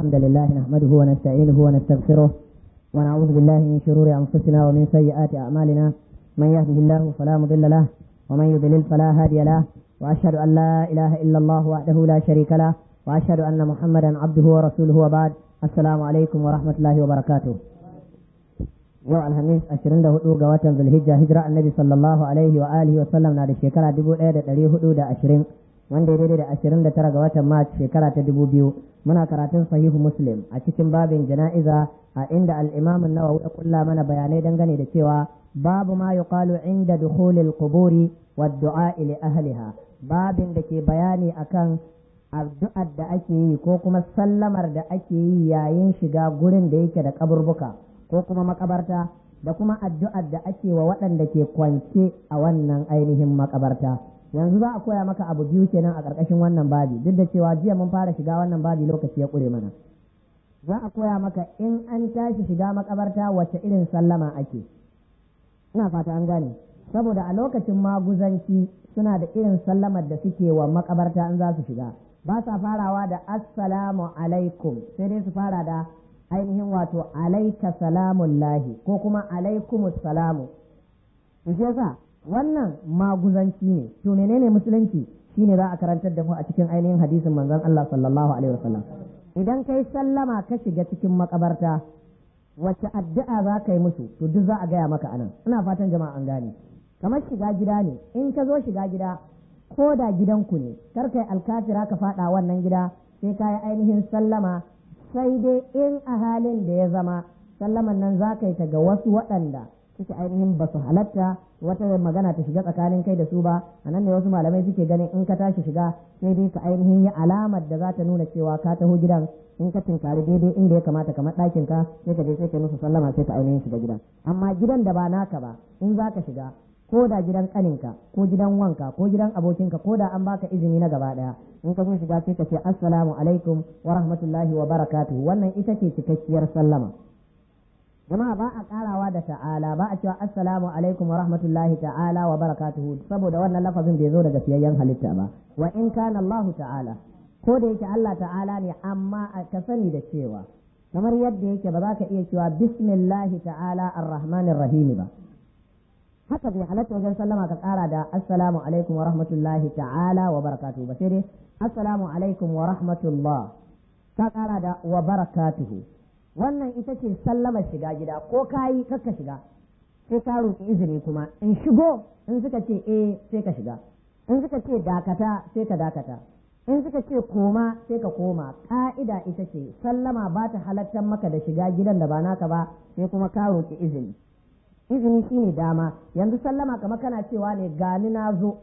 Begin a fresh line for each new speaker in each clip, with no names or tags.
الحمد لله نحمده ونستعينه ونستغفره ونعوذ بالله من شرور أنفسنا ومن سيئات أعمالنا من يهده الله فلا مضل له ومن يضلل فلا هادي له وأشهد أن لا إله إلا الله وحده لا شريك له وأشهد أن محمدا عبده ورسوله وبعد السلام عليكم ورحمة الله وبركاته yau alhamis ashirin da hudu ga watan zulhijja hijira annabi sallallahu alaihi wa alihi wa sallam na da shekara dubu ɗaya da ɗari hudu da ashirin wanda ya daidai da ashirin da tara ga watan mars shekara ta dubu biyu muna karatun sahihu muslim a cikin babin jana'iza a inda al'imamin nawawi ya kulla mana bayanai dangane da cewa babu ma yuqalu inda dukhulil quburi wa du'a li ahliha babin da ke bayani akan addu'ar da ake yi ko kuma sallamar da ake yi yayin shiga gurin da yake da kaburbuka ko kuma makabarta da kuma addu'ar da ake wa waɗanda ke kwance a wannan ainihin makabarta yanzu za a koya maka abu biyu kenan a ƙarƙashin wannan babi duk da cewa jiya mun fara shiga wannan babi lokaci ya ƙure mana za a koya maka in an tashi shiga makabarta wacce irin sallama ake ina fata an gane saboda a lokacin maguzanci suna da irin sallamar da suke wa makabarta in za su shiga ba sa farawa da assalamu alaikum sai dai su fara da ainihin wato alaika salamun lahi ko kuma alaikumus salamu shi yasa wannan maguzanci ne to menene musulunci shine za a karantar da mu a cikin ainihin hadisin manzon Allah sallallahu alaihi wasallam idan kai sallama ka shiga cikin makabarta wacce addu'a za ka yi musu to duk za a gaya maka anan ina fatan jama'a an gane kamar shiga gida ne in ka zo shiga gida ko da gidanku ne kar kai alkafira ka faɗa wannan gida sai ka yi ainihin sallama sai dai in a halin da ya zama sallaman nan za ka yi ta ga wasu waɗanda suke ainihin ba su halatta wata magana ta shiga tsakanin kai da su ba a nan ne wasu malamai suke ganin in ka tashi shiga sai dai ka ainihin yi alamar da za ta nuna cewa ka taho gidan in ka tinkari daidai inda ya kamata kamar ɗakin ka sai ka je sai ka musu sallama sai ka ainihin shiga gidan amma gidan da ba naka ba in za ka shiga ko da gidan kaninka ko gidan wanka ko gidan abokinka ko da an baka izini na gaba daya in ka zo shiga sai ka ce assalamu alaikum wa rahmatullahi wa barakatuh wannan ita ce cikakkiyar sallama jama'a ba a karawa da ta'ala ba a cewa assalamu alaikum wa rahmatullahi ta'ala wa barakatuh saboda wannan lafazin bai zo daga fiyayyen halitta ba wa in kana Allah ta'ala ko da yake Allah ta'ala ne amma ka sani da cewa kamar yadda yake ba za ka iya cewa bismillahi ta'ala ar-rahmanir rahim ba haka bai halatta wajen sallama ka kara da assalamu alaikum wa rahmatullahi ta'ala wa barakatuhu ba sai dai assalamu alaikum wa rahmatullah ka kara da wa barakatuhu wannan ita ce sallama shiga gida ko kayi kakka shiga sai ka roƙi izini kuma in shigo in suka ce eh sai ka shiga in suka ce dakata sai ka dakata in suka ce koma sai ka koma ka'ida ita ce sallama ba ta halattar maka da shiga gidan da ba naka ba sai kuma ka roƙi izini izini shine dama yanzu sallama kamar kana cewa ne gani na zo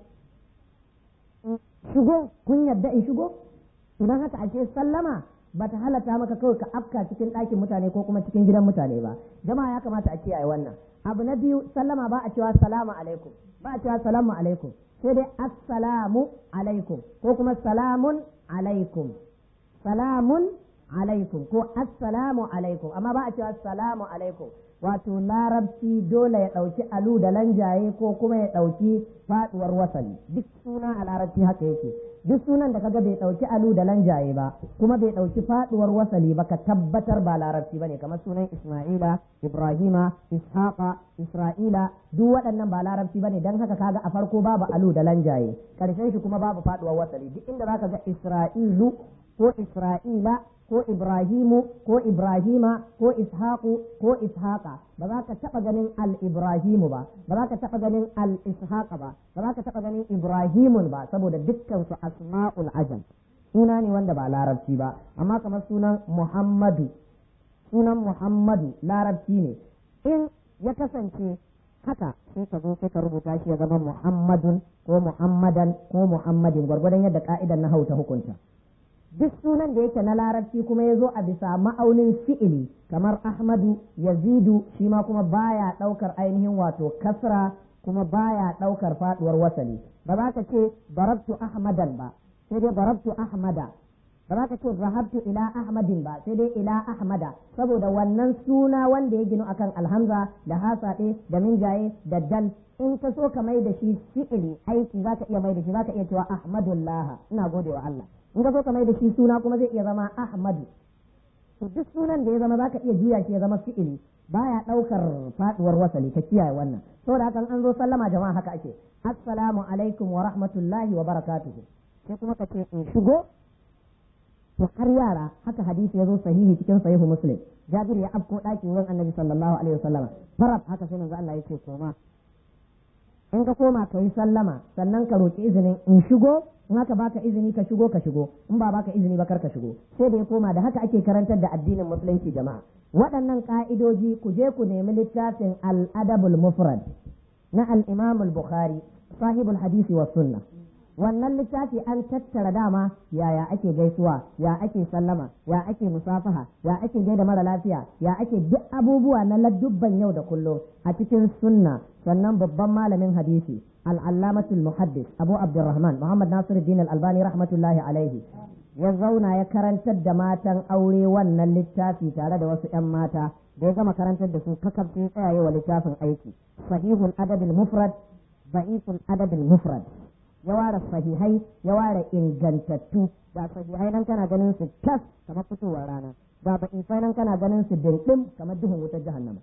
shigo kun yadda in shigo idan haka ake sallama ba ta halatta maka kawai ka afka cikin ɗakin mutane ko kuma cikin gidan mutane ba jama'a ya kamata a kiyaye wannan abu na biyu sallama ba a cewa salamu alaikum ba a cewa salamu alaikum sai dai assalamu alaikum ko kuma salamun alaikum salamun alaikum ko assalamu alaikum amma ba a cewa assalamu alaikum wato larabci dole ya ɗauki alu da lanjaye ko kuma ya ɗauki faɗuwar wasali duk suna a larabci haka yake duk sunan da kaga bai ɗauki alu da lanjaye ba kuma bai ɗauki faɗuwar wasali ba ka tabbatar ba larabci bane kamar sunan isma'ila ibrahima ishaqa isra'ila duk waɗannan ba larabci bane dan haka kaga a farko babu alu da lanjaye karshen shi kuma babu faɗuwar wasali duk inda zaka ga isra'ilu ko isra'ila ko Ibrahimu ko Ibrahima ko Ishaqu ko Ishaqa ba za ka taɓa ganin al-Ibrahimu ba ba za ka taɓa ganin al-Ishaqa ba ba za ka taɓa ganin Ibrahimun ba saboda dukkan su asma'ul ajam suna ne wanda ba larabci ba amma kamar sunan Muhammadu sunan Muhammadu larabci ne in ya kasance haka sai ka zo sai ka rubuta shi ya zama Muhammadun ko Muhammadan ko Muhammadin gwargwadon yadda ka'idan na hauta hukunta duk sunan da yake na larabci kuma ya zo a bisa ma'aunin fi'ili kamar ahmadu yazidu shi ma kuma baya ɗaukar ainihin wato kasra kuma baya ɗaukar faɗuwar wasali ba za ka ce barabtu ahmadan ba sai dai barabtu ahmada ba za ka ce zahabtu ila ahmadin ba sai dai ila ahmada saboda wannan suna wanda ya ginu akan alhamza da hasaɗe da minjaye da dal in ka so ka mai da shi fi'ili aiki za ka iya mai da shi za ka iya cewa ahmadullah ina gode wa Allah in ka so ka mai da shi suna kuma zai iya zama ahmadu to duk sunan da ya zama zaka iya juya shi ya zama fi'ili baya daukar faduwar wasali ka kiyaye wannan saboda hakan an zo sallama jama'a haka ake assalamu alaikum wa rahmatullahi wa barakatuhu sai kuma ka ce in shigo to har yara haka hadisi ya zo sahihi cikin sahihu muslim jabir ya afko daki wurin annabi sallallahu alaihi wasallam farab haka sai manzo Allah yake koma in ka koma ka yi sallama sannan ka roki izinin in shigo in haka baka izini ka shigo ka shigo in ba baka izini ba kar ka shigo sai da ya koma da haka ake karantar da addinin musulunci jama'a waɗannan ka'idoji ku je ku nemi littafin al-adabul mufrad na al-imam al-bukhari sahibul hadisi wa sunna wannan littafi an tattara dama yaya ake gaisuwa ya ake sallama ya ake musafaha ya ake gaida mara lafiya ya ake duk abubuwa na ladubban yau da kullum a cikin sunna sannan babban malamin hadisi al'allamatul muhaddis abu abdurrahman muhammad nasiruddin al-albani rahmatullahi alaihi ya zauna ya karantar da matan aure wannan littafi tare da wasu 'yan mata da ya gama karantar da su kakaf sai tsayaye wa littafin aiki sahihul adadul mufrad ba'iful adadul mufrad ya ware sahihai ya ware ingantattu ba sahihai nan kana ganin su tas kamar fitowar rana ba ba'ifai nan kana ganin su dindim kamar duhun wutar jahannama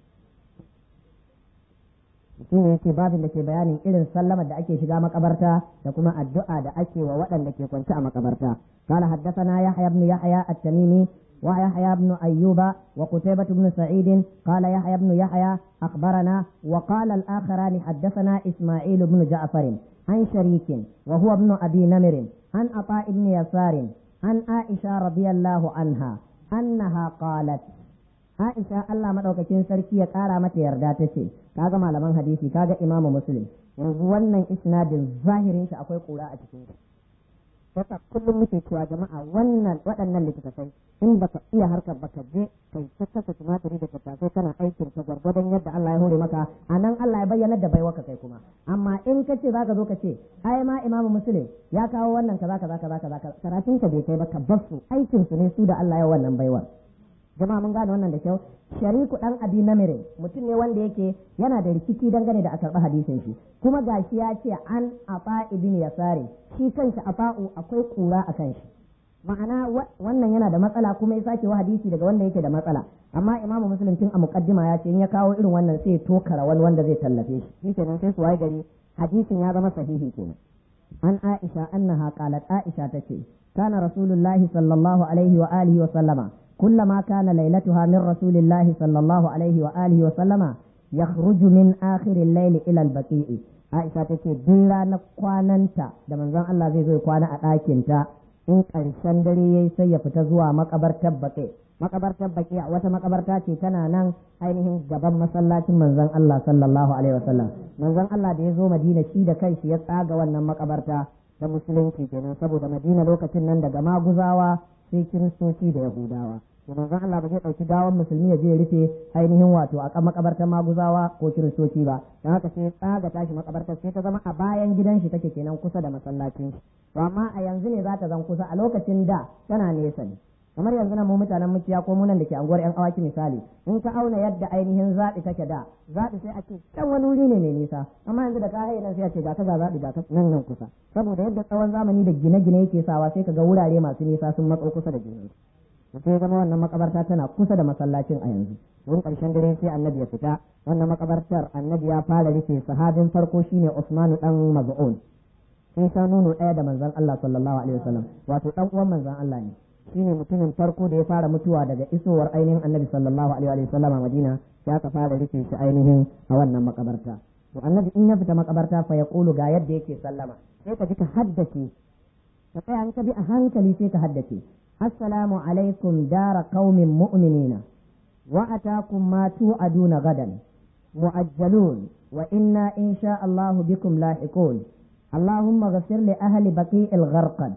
shi ne yake babin da ke bayanin irin sallamar da ake shiga makabarta da kuma addu'a da ake wa waɗanda ke kwance a makabarta قال حدثنا يحيى بن يحيى التميمي ويحيى بن أيوب وقتيبة بن سعيد قال يحيى بن يحيى أخبرنا وقال الآخران حدثنا إسماعيل بن جعفر عن شريك وهو ابن أبي نمر عن عطاء بن يسار عن عائشة رضي الله عنها أنها قالت Aisha Allah madaukakin sarki ya kara mata yarda ta ce kaga malaman hadisi kaga Imam Muslim yanzu wannan isnadin zahirin shi akwai kura a cikin shi yasa kullum muke cewa jama'a wannan waɗannan littattafai in baka iya harkar baka je kai tattaka tumatiri da tattasai kana aikin ta gwargwadon yadda Allah ya hore maka anan Allah ya bayyana da baiwaka kai kuma amma in ka ce zaka zo ka ce ai ma Imam Muslim ya kawo wannan kaza kaza kaza kaza karatun ka bai kai ba ka bar su aikin su ne su da Allah ya wannan baiwar jama'a mun gane wannan da kyau shariku dan abi namire mutum ne wanda yake yana da rikici dangane da a karɓi hadisin shi kuma gashi ya ce an afa ibn yasari shi kanshi afa'u akwai kura a kan shi ma'ana wannan yana da matsala kuma ya sake wa hadisi daga wanda yake da matsala amma imamu muslim tun a muqaddima ya ce in ya kawo irin wannan sai tokara wani wanda zai tallafe shi shi kenan sai su waye gari hadisin ya zama sahihi kenan an aisha annaha qalat aisha tace kana rasulullahi sallallahu alaihi wa alihi wa sallama كلما كان ليلتها من رسول الله صلى الله عليه وآله وسلم يخرج من آخر الليل إلى البقيع عائشة تكي دلا نقواننتا da manzon Allah zai zo kwana a ɗakinta in ƙarshen dare yayi sai ya fita zuwa makabartar baƙi makabartar baƙi wata makabarta ce tana nan ainihin gaban masallacin manzon Allah sallallahu alaihi wasallam manzon Allah da ya zo Madina shi da kanshi ya tsaga wannan makabarta da musulunci kenan saboda Madina lokacin nan daga maguzawa sai kiristoci da yahudawa to manzon Allah ba zai dauki gawan musulmi ya je ya rufe ainihin wato a makabartar maguzawa ko kiristoci ba dan haka sai tsaga tashi makabartar sai ta zama a bayan gidan shi take kenan kusa da masallacin shi to amma a yanzu ne za ta zan kusa a lokacin da tana nesa ne kamar yanzu nan mu mutanen mukiya ko munan da ke anguwar yan awaki misali in ka auna yadda ainihin zaɓi take da zaɓi sai a ce can wani wuri ne mai nisa amma yanzu da ka haye nan sai a ce ga ka ga zaɓi ga nan nan kusa saboda yadda tsawon zamani da gine-gine yake sawa sai ka ga wurare masu nisa sun matso kusa da juna sai zama wannan makabarta tana kusa da masallacin a yanzu wurin ƙarshen dare sai annabi ya fita wannan makabartar annabi ya fara rufe sahabin farko shine Usmanu dan Maz'un sai sha nono ɗaya da manzon Allah sallallahu alaihi wasallam wato dan uwan manzon Allah ne shine mutumin farko da ya fara mutuwa daga isowar ainihin annabi sallallahu alaihi wa sallam a madina ya ka fara rufe shi ainihin a wannan makabarta to annabi in ya fita makabarta fa yaqulu ga yadda yake sallama sai ka ji ka haddace ka tsaya an ka bi a hankali sai ka haddace assalamu alaikum dara qaumin mu'minina wa atakum ma tu'aduna gadan mu'ajjalun wa inna insha Allah bikum lahiqun اللهم اغفر لأهل بقيع الغرقد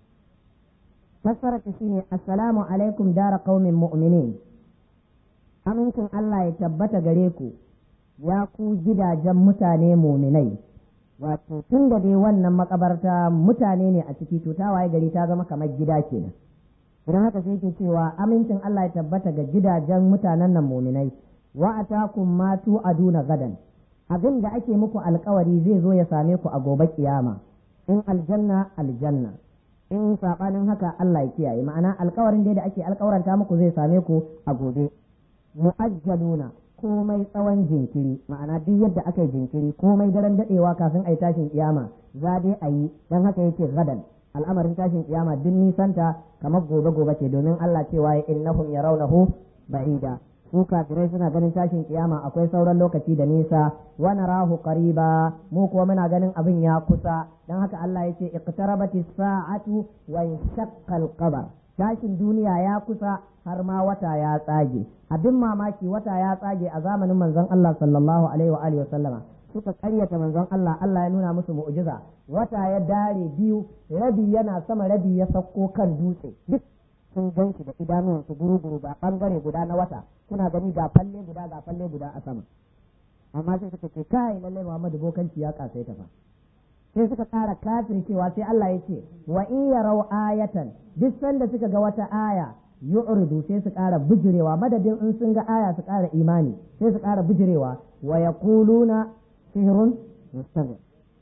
fassara ta shine assalamu alaikum dara qaumin mu'minin amincin Allah ya tabbata gare ku ya ku gidajen mutane muminai wato tun da dai wannan makabarta mutane ne a ciki to ta waye gari ta zama kamar gida kenan idan haka sai ke cewa amincin Allah ya tabbata ga gidajen mutanen nan muminai wa atakum ma aduna gadan abin da ake muku alkawari zai zo ya same ku a gobe kiyama in aljanna aljanna in sabanin haka Allah ya kiyaye ma'ana alkawarin dai da ake alkawaranta muku zai same ku a gobe mu'ajjaluna komai tsawon jinkiri ma'ana duk yadda aka yi jinkiri komai daren dadewa kafin a yi tashin kiyama za dai a yi don haka yake gadan al'amarin tashin kiyama duk nisanta kamar gobe gobe ce domin Allah cewa ya innahum yarawnahu ba'ida su kafirai suna ganin tashin kiyama akwai sauran lokaci da nisa wa narahu qariba mu kuwa muna ganin abin ya kusa dan haka Allah yace iqtarabati sa'atu wa inshaqqa al-qamar tashin duniya ya kusa har ma wata ya tsage abin mamaki wata ya tsage a zamanin manzon Allah sallallahu alaihi wa alihi wa sallama suka karyata manzon Allah Allah ya nuna musu mu'jiza wata ya dare biyu rabi yana sama rabi ya sauko kan dutse duk sun gan shi da idanuwansu guru-guru ba bangare guda na wata kuna gani ga falle guda ga falle guda a sama amma sai suka ce kai lalle Muhammadu bokanci ya kasaita fa sai suka ƙara kafir cewa sai Allah ya ce wa in yarau ayatan duk sanda suka ga wata aya yu'ridu sai su ƙara bijirewa madadin in sun ga aya su ƙara imani sai su ƙara bijirewa wa yaquluna sihrun mustamir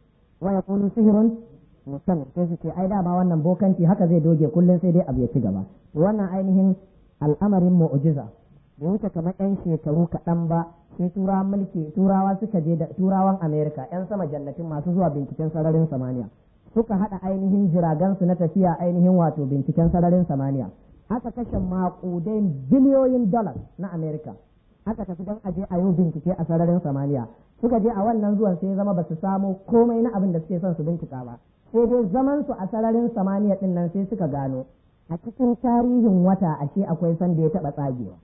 wa yaqulu sihrun mustamir sai su ce ai dama wannan bokanci haka zai doge kullum sai dai abu ya ci gaba wannan ainihin al'amarin mu'jiza da wuce kamar yan shekaru kaɗan ba sai turawan mulki turawa suka je da turawan amerika yan sama jannatin masu zuwa binciken sararin samaniya suka haɗa ainihin jiragansu na tafiya ainihin wato binciken sararin samaniya aka kashe maƙudai biliyoyin dollars na amerika aka tafi don aje a yi bincike a sararin samaniya suka je a wannan zuwan sai zama ba su samu komai na abin da suke son su bincika ba sai dai zaman su a sararin samaniya din nan sai suka gano a cikin tarihin wata ashe akwai sanda ya taɓa tsagewa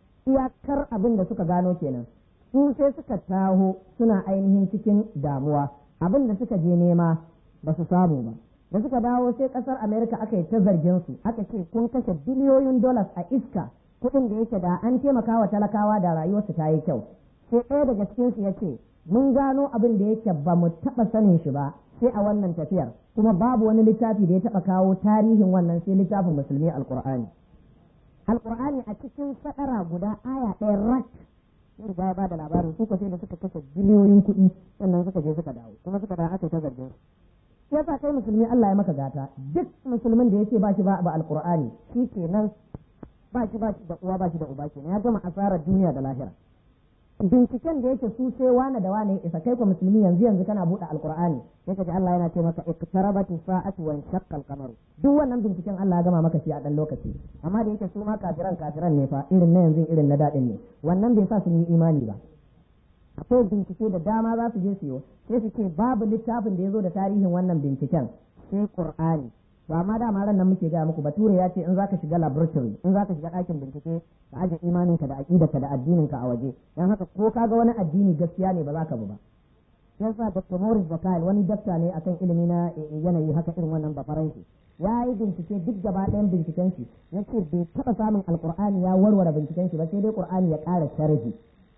iyakar abin da suka gano kenan su sai suka taho suna ainihin cikin damuwa abin da suka je nema ba su samu ba da suka dawo sai kasar america aka yi ta zargin su aka ce kun kashe biliyoyin dollars a iska kuɗin da yake da an taimaka wa talakawa da rayuwarsu ta yi kyau sai ɗaya daga cikin su ya ce mun gano abin da yake ba mu taɓa sanin shi ba sai a wannan tafiyar kuma babu wani littafi da ya taɓa kawo tarihin wannan sai littafin musulmi alkur'ani alkur'ani a cikin sadara guda aya ɗaya rak sai riga ya bada labarin su sai da suka kashe biliyoyin kuɗi sannan suka je suka dawo kuma suka dawo aka ta zargin su yasa kai musulmi Allah ya maka gata duk musulmin da yake ba shi ba ba alkur'ani shi kenan ba shi ba shi da uwa ba shi da uba kenan ya gama asarar duniya da lahira binciken da yake su sai wane da wane isa kai ko musulmi yanzu yanzu kana buɗe alqur'ani sai ka ji Allah yana ce maka iqtarabati sa'atu wa shaqqa al-qamaru duk wannan binciken Allah ya gama maka shi a dan lokaci amma da yake su ma kafiran kafiran ne fa irin na yanzu irin na dadin ne wannan bai sa sun yi imani ba akwai bincike da dama za su je siyo sai su ce babu littafin da ya zo da tarihin wannan binciken sai qur'ani to amma dama ran nan muke gaya muku bature ya ce in zaka shiga laboratory in zaka shiga ɗakin bincike ka aje imaninka da aqidarka da addininka a waje dan haka ko kaga wani addini gaskiya ne ba za ka bi ba yasa Dr. Morris Bakal wani dakta ne akan ilimi na yanayi haka irin wannan ba faransi ya yi bincike duk gaba ɗayan binciken shi ya ce bai taɓa samun alkur'ani ya warware binciken shi ba sai dai qur'ani ya ƙara sharhi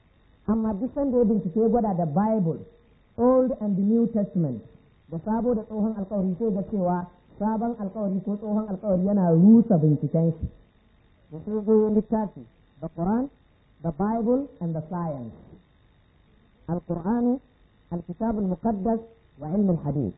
amma duk sanda ya bincike ya gwada da bible old and the new testament da sabo da tsohon alkawari sai ga cewa sabon alkawari ko tsohon alkawari yana rusa binciken shi da sai zo littafi the Quran the Bible and the science القرآن الكتاب المقدس وعلم الحديث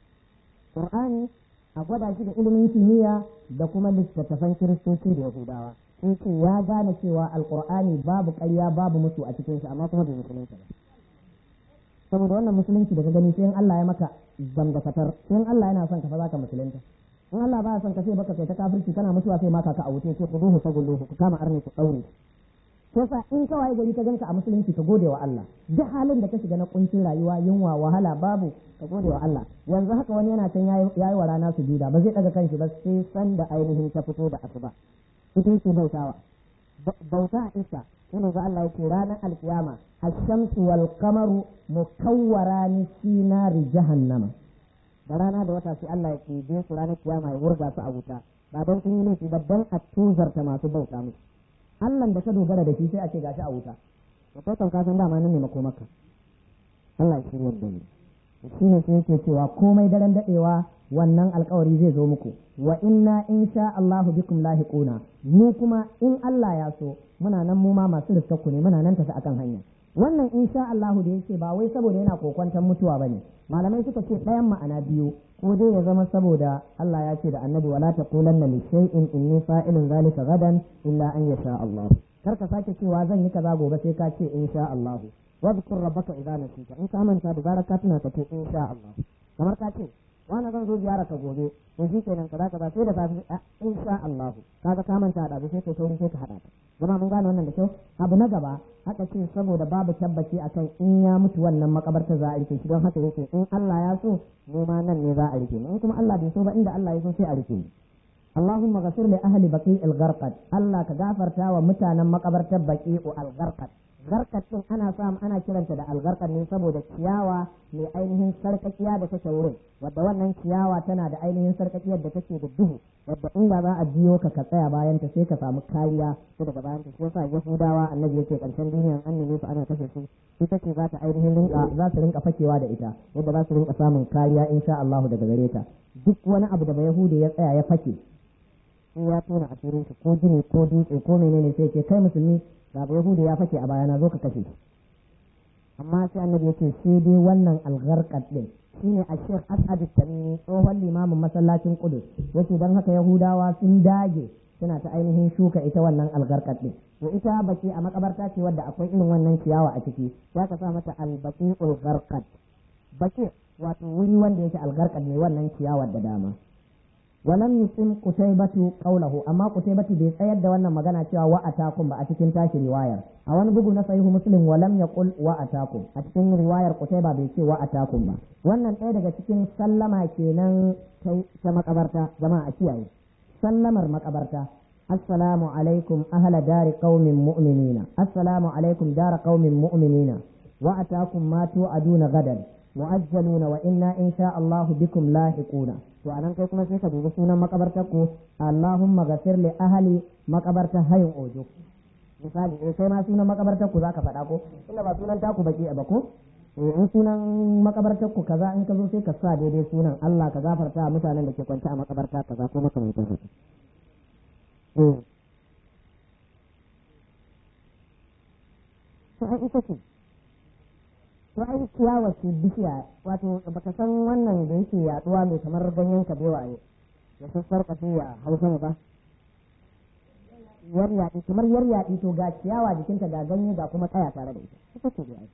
قرآني أقوى shi da ilimin kimiyya da kuma littattafan kiristoci da yahudawa sun ce ya gane cewa alkur'ani babu ƙarya babu musu a cikin shi amma kuma bai musulunci ba saboda wannan musulunci da ka gani sai in Allah ya maka zangafatar sai in Allah yana son ka fa zaka musulunta in Allah baya son ka sai baka kai ta kafirci kana mutuwa sai maka ka a wuce sai kuduhu ta gulluhu ku kama arni ku daure sai sa in ka waye gari ka ganka a musulunci ka gode wa Allah duk halin da ka shiga na kuncin rayuwa yunwa wahala babu ka gode wa Allah yanzu haka wani yana can yayi wa rana su juda ba zai daga kanshi ba sai san da ainihin ta fito da asuba ita yake bautawa bauta a isa yana ga Allah yake ranar alkiyama الشمس والقمر مكوران في نار جهنم da rana da wata sai Allah ya kebe su ranar kiyama ya wurga su a wuta ba don sun yi laifi ba don a tuzarta masu bauta musu Allah da ka dogara da shi sai a ce gashi a wuta da kai kan kasan dama nan ne makomaka Allah ya shirya da ni shi ne sai yake cewa komai daren dadewa wannan alkawari zai zo muku wa inna insha Allahu bikum lahiquna mu kuma in Allah ya so muna nan mu ma masu riskakku ne muna nan tafi akan hanya wannan insha Allahu da yake ba wai saboda yana kokwantan mutuwa bane malamai suka ce ɗayan ma'ana biyu ko dai ya zama saboda Allah ya ce da annabi wala taqulanna li shay'in inni fa'ilun zalika gadan illa an yasha Allah kar ka sake cewa zan yi kaza gobe sai ka ce insha Allah wadhkur rabbaka idza nasita in ka manta da zarar ka tuna ka ce insha Allah kamar ka ce wani zan zo ziyara ka gobe in shi kenan kaza kaza sai da safe insha Allah kaga ka manta da sai kai sauri sai ka hada ta zama mun gane wannan da kyau abu na gaba haka ce saboda babu tabbaci akan in ya mutu wannan makabarta za a rike shi don haka yake in Allah ya so mu ma nan ne za a rike in kuma Allah bai so ba inda Allah ya so sai a rike ni اللهم غفر لأهل بقيع الغرقد الله كغافرتا ومتانا مقبرة بقيع الغرقد garkat din ana samu ana kiranta da algarkar ne saboda ciyawa mai ainihin sarkakiya da take wurin wadda wannan ciyawa tana da ainihin sarkakiyar da take da duhu wadda in ba za a biyo ka ka tsaya bayan ta sai ka samu kariya ko daga bayan ta shi yasa yahudawa annabi yake karshen duniyan annabi su ana kashe su ita ce za ta ainihin rinka za su rinka fakewa da ita yadda za su rinka samun kariya insha Allah daga gare ta duk wani abu da yahudi ya tsaya ya fake in ya tona asirin shi ko gini ko dutse ko menene sai ce kai musulmi ga yahudu ya fake a bayana zo ka kashe shi amma sai annabi yake sai dai wannan algarkat din shine a shek as'ad tamimi tsohon limamin masallacin kudus yace dan haka yahudawa sun dage suna ta ainihin shuka ita wannan algarkat din to ita baki a makabarta ce wadda akwai irin wannan ciyawa a ciki ya ka sa mata albaqiul gharqat baki wato wuri wanda yake algarkat ne wannan ciyawar da dama ولم يسم قتيبة قوله أما قتيبة بيتأيد وانا مغانا cewa wa atakum ba a cikin tashi riwayar a wani bugu na sahihu muslim walam yaqul wa atakum a cikin riwayar qutayba bai ce wa atakum ba wannan ɗaya daga cikin sallama kenan ta makabarta jama'a kiyaye sallamar makabarta assalamu alaikum ahla dari qaumin mu'minina assalamu alaikum dara qaumin mu'minina wa atakum ma tu'aduna gadan mu'ajjaluna wa inna insha Allah bikum lahiquna to anan kai kuma sai ka dubi sunan makabartar ku Allahumma ghafir li ahli makabartar hayin ojo misali eh sai ma sunan makabartar ku zaka faɗa ko inda ba sunan taku baki ba ko in sunan makabartar ku kaza in ka zo sai ka sa daidai sunan Allah ka gafarta mutanen da ke kwance a makabarta kaza ko makamantan haka eh to ai ita ce to ai ciyawa ce bishiya wato baka san wannan da yake yaduwa mai kamar ganyen kabewa ne da sassar kafe ya hausa ba yar yaɗi kamar yar yaɗi to ga ciyawa jikinta ga ganye ga kuma tsaya tare da ita ita ce dai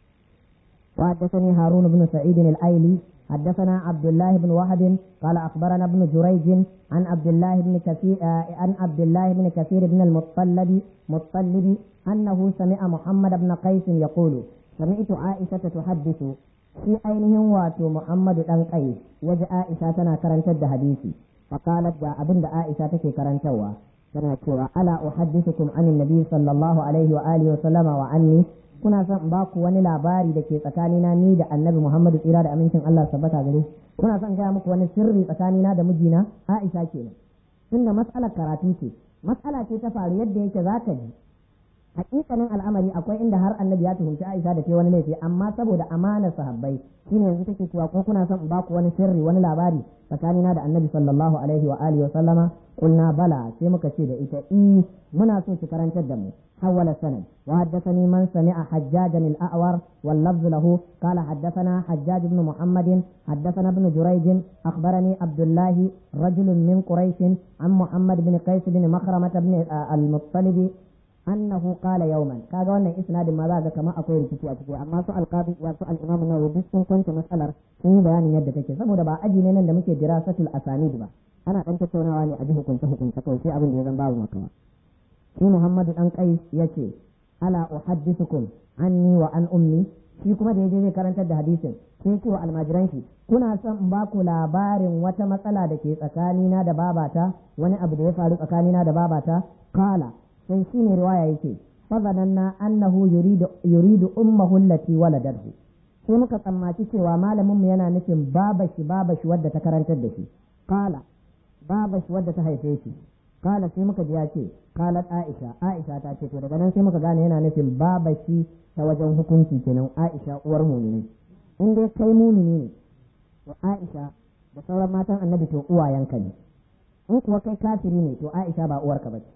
وحدثني هارون بن سعيد الأيلي حدثنا عبد الله بن وهب قال أخبرنا ابن جريج عن عبد الله بن كثير عن عبد الله بن كثير بن المطلب مطلب أنه سمع محمد بن قيس يقول سمعت عائشة تحدث في أينهم واتو محمد بن قيس وجاء عائشة تنا كرنت حديثي فقالت دا أبن عائشة تكي كرنتوا تنا cewa ألا أحدثكم عن النبي صلى الله عليه وآله وسلم وعني kuna son in ba ku wani labari da ke tsakanina ni da annabi Muhammadu tsira da amincin Allah sabbata gare kuna son gaya muku wani sirri tsakanina da mijina Aisha kenan tunda mas'alar karatu ce mas'ala ce ta faru yadda yake za ka ji hakikanin al'amari akwai inda har annabi ya tuhumci Aisha da ke wani laifi amma saboda amanar sahabbai shine yanzu take cewa ko kuna son in ba ku wani sirri wani labari tsakanina da annabi sallallahu alaihi wa alihi wa sallama qulna bala sai muka ce da ita i muna so ki karantar da mu حول السند وحدثني من سمع حجاجا الأعور واللفظ له قال حدثنا حجاج بن محمد حدثنا ابن جريج أخبرني عبد الله رجل من قريش عن محمد بن قيس بن مخرمة بن المطلب أنه قال يوما كذا وانا إسناد ما ذاك كما أقول كتي أتكي أما سؤال القاضي وسؤال الإمام النووي بس كنت مسألة sun bayanin yadda take saboda ba aji ne nan da muke dirasatul asanid ba ana dan tattaunawa ne a ji hukunce hukunce kawai sai abin da ya zan babu makawa shi Muhammadu dan Qais yace ala uhaddithukum anni wa an ummi shi kuma da yaje zai karantar da hadisin sai ce wa almajiran shi kuna son in ba ku labarin wata matsala da ke tsakanina da babata wani abu da ya faru tsakanina da babata kala sai shi ne riwaya yake fazananna annahu yuridu yuridu ummahu allati waladathu sai muka tsammaci cewa malaminmu yana nufin babashi babashi wadda ta karantar da shi kala babashi wadda ta haife shi kala sai muka ji ya ce kalat aisha aisha ta ce to daga nan sai muka gane yana nufin babashi ta wajen hukunci kenan aisha uwar mumini in dai kai mumini ne to aisha da sauran matan annabi to uwayenka ne in kuwa kai kafiri ne to aisha ba uwarka ba ce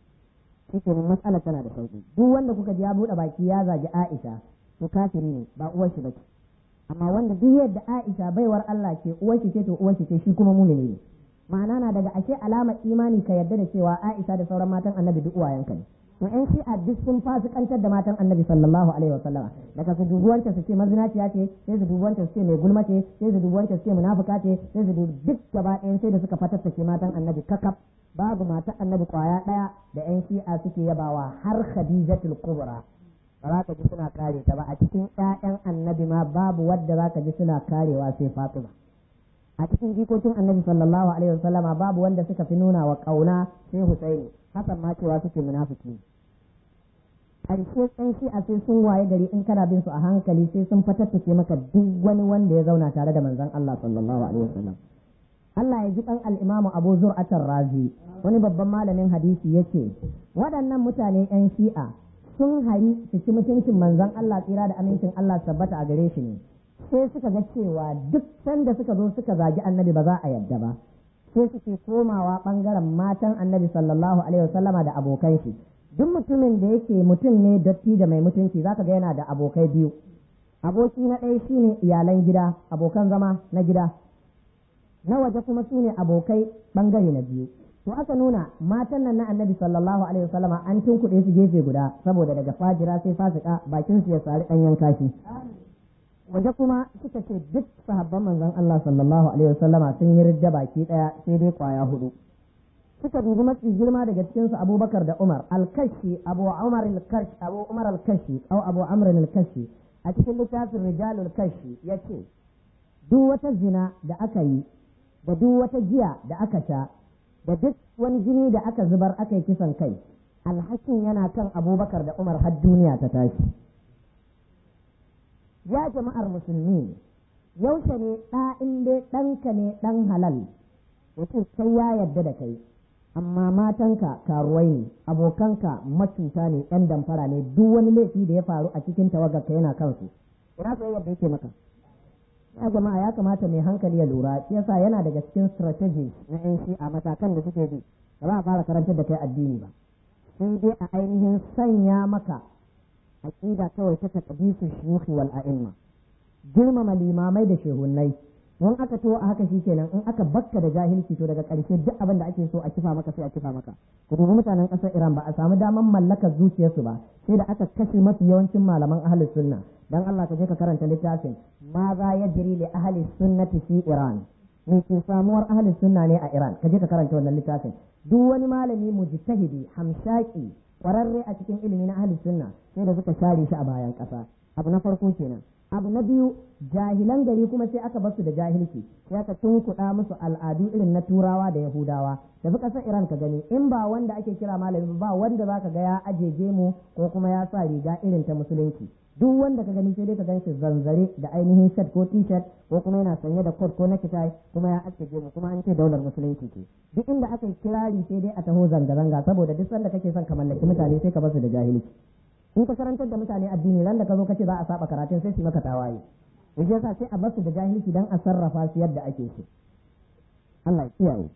shi kenan matsalar tana da sauki duk wanda kuka ji ya buɗe baki ya zagi aisha to kafiri ne ba uwar shi bace amma wanda duk yadda Aisha baiwar Allah ce uwar ce to uwar ce shi kuma mumini ne ma'ana na daga ashe alamar imani ka yarda da cewa Aisha da sauran matan Annabi duk uwayenka ne to in shi a duk sun fasikantar da matan Annabi sallallahu alaihi wa sallama daga su dubuwanta su ce mazinaciya ce sai su dubuwanta su ce mai gulma ce sai su dubuwanta su ce munafuka ce sai su dubu duk gaba ɗayan sai da suka fatattake matan Annabi kakaf babu matan Annabi kwaya ɗaya da yan shi'a suke yabawa har Khadijatul Kubra ba za ka ji suna kare ta ba a cikin ƴaƴan Annabi ma babu wadda za ka ji suna karewa sai Fatima a cikin jikokin annabi sallallahu alaihi wasallama babu wanda suka fi nuna wa kauna sai Husaini hasan ma cewa suke munafiki ƙarshe tsan shi a sai sun waye gari in kana bin su a hankali sai sun fatattake maka duk wani wanda ya zauna tare da manzon Allah sallallahu alaihi wasallam Allah ya ji kan al-Imam Abu Zur'atar Razi wani babban malamin hadisi yace waɗannan mutane yan shi'a sun hari su ci mutuncin manzon Allah tsira da amincin Allah tabbata a gare shi ne sai suka ga cewa duk sanda suka zo suka zagi annabi ba za a yadda ba sai suke komawa bangaren matan annabi sallallahu alaihi wasallama da abokan shi duk mutumin da yake mutum ne datti da mai mutunci zaka ga yana da abokai biyu aboki na ɗaya shine iyalan gida abokan zama na gida na waje kuma su ne abokai bangare na biyu to aka nuna matan nan na annabi sallallahu alaihi wasallama an tunkuɗe su gefe guda saboda daga fajira sai fasika bakin su ya sari ɗanyen kashi waje kuma suka ce duk sahabban manzon Allah sallallahu alaihi wasallama sun yi ridda baki daya sai dai kwaya hudu suka dubi mafi girma daga cikin su Abubakar da Umar al-Kashi Abu Umar al-Kashi Abu Umar al-Kashi au Abu Amr al-Kashi a cikin littafin Rijalul Kashi yace duk wata zina da aka yi da duk wata giya da aka sha da duk wani jini da aka zubar aka yi kisan kai alhakin yana kan Abubakar da Umar har duniya ta tashi ya jama'ar musulmi yaushe ne ɗa in dai ɗanka ne ɗan halal yace sai ya yarda da kai amma matanka karuwai ne abokanka macuta ne ɗan damfara ne duk wani laifi da ya faru a cikin tawagarka yana kansu ina sai yadda yake maka ya jama'a ya kamata mai hankali ya lura shi yasa yana daga cikin strategy na yan shi a matakan da suke bi ba za a fara karantar da kai addini ba sai dai a ainihin sanya maka aqida kawai ta taqdisu shuyukh wal a'imma girmama limamai da shehunnai in aka to a haka kenan in aka bakka da jahilci to daga ƙarshe duk abin da ake so a kifa maka sai a kifa maka ku dubi mutanen ƙasar Iran ba a samu daman mallakar zuciyarsu ba sai da aka kashe mafi yawancin malaman ahlus sunna dan Allah ka je ka karanta littafin ma za yajri li ahli sunnati fi Iran me ke samuwar ahlus sunna ne a Iran ka je ka karanta wannan littafin duk wani malami mujtahidi hamshaki kwararre a cikin ilimi na ahlus sunna sai da suka share shi a bayan ƙasa abu na farko kenan abu na biyu jahilan gari kuma sai aka basu da jahilci sai aka tunkuɗa musu al'adu irin na turawa da yahudawa tafi ƙasar iran ka gani in ba wanda ake kira malami ba wanda zaka ga ya aje gemu ko kuma ya sa riga irin ta musulunci duk wanda ka gani sai dai ka gan shi zanzare da ainihin shirt ko t-shirt ko kuma yana sanye da coat ko necktie kuma ya aske gemu kuma an ce daular musulunci ce duk inda aka kirari sai dai a taho zanga-zanga saboda duk sanda kake son ka mallaki mutane sai ka basu da jahilci in ka karantar da mutane addini ran da ka zo kace za a saba karatun sai su maka tawaye yaje yasa sai a basu da jahilci dan a sarrafa su yadda ake so Allah ya kiyaye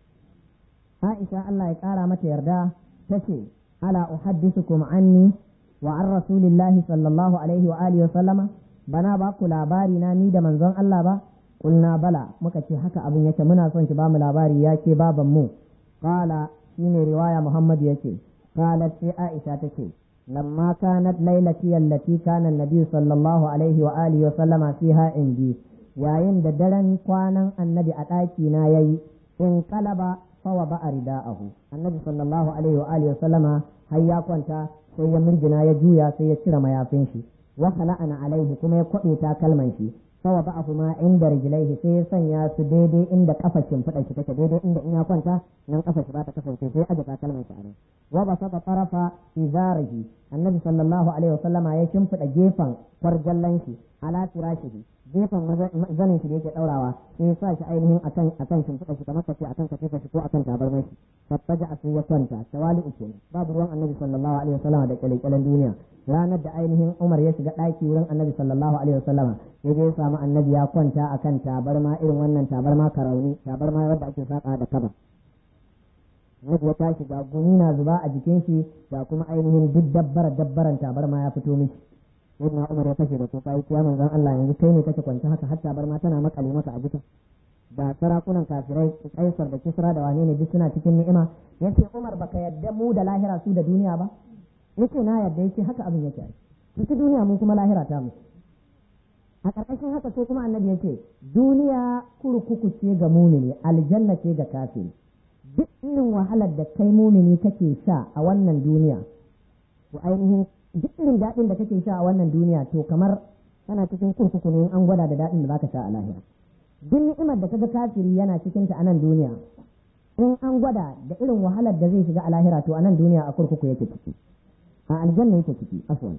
Aisha Allah ya kara mata yarda tace ala uhaddithukum anni wa an rasulillahi sallallahu alaihi wa alihi wa sallama bana ba ku labari na ni da manzon Allah ba kulna bala muka ce haka abin yake muna son ki ba mu labari ya ke baban mu qala shine riwaya Muhammad yake qalat sai Aisha tace لما كانت ليلتي التي كان النبي صلى الله عليه وآله وسلم فيها عندي yayin da daren kwanan annabi a ɗaki na yayi in kalaba fawa ba a rida'ahu annabi sallallahu alaihi wa alihi sallama har ya kwanta sai ya mirgina ya juya sai ya cire mayafin shi wa khala'ana alaihi kuma ya kwabe takalman shi fawa ba ma inda rijlaihi sai ya sanya su daidai inda kafar shimfiɗa shi take daidai inda in ya kwanta nan kafar shi ba ta kasance sai aje takalman shi a nan wa basata tarafa izarihi annabi sallallahu alaihi wasallama ya shimfiɗa gefen kwarjallan shi ala firashihi gefen zanin shi da yake daurawa sai ya sa shi ainihin akan akan shimfiɗa shi kamar kace akan katifa shi ko akan tabarmar shi fattaja a sai ya kwanta tawali uku babu ruwan annabi sallallahu alaihi wasallama da kyalekyalen duniya ranar da ainihin Umar ya shiga ɗaki wurin annabi sallallahu alaihi wasallama ya je ya samu annabi ya kwanta akan tabarma irin wannan tabarma karauni tabarma wadda ake saka da kaba Annabi ya tashi ga gumi na zuba a jikin shi ga kuma ainihin duk dabbar dabbaran tabarma ya fito miki sayyidina Umar ya kashe da kuka yi ya manzon Allah yanzu kai ne kake kwance haka hatta bar ma tana makale masa a jika da sarakunan kafirai kaisar da kisra da wane ne duk suna cikin ni'ima yace Umar baka yadda mu da lahira su da duniya ba yace na yadda yace haka abin yake su duniya mu kuma lahira ta mu a ƙarƙashin haka sai kuma annabi yace duniya kurkuku ce ga mumini aljanna ce ga kafiri duk irin wahalar da kai mumini kake sha a wannan duniya to ainihin duk irin daɗin da kake sha a wannan duniya to kamar kana cikin kurkuku ne an gwada da daɗin da zaka sha a lahira duk ni'imar da kaga kafiri yana cikin ta a nan duniya in an gwada da irin wahalar da zai shiga a lahira to a nan duniya a kurkuku yake ciki a aljanna yake ciki afwan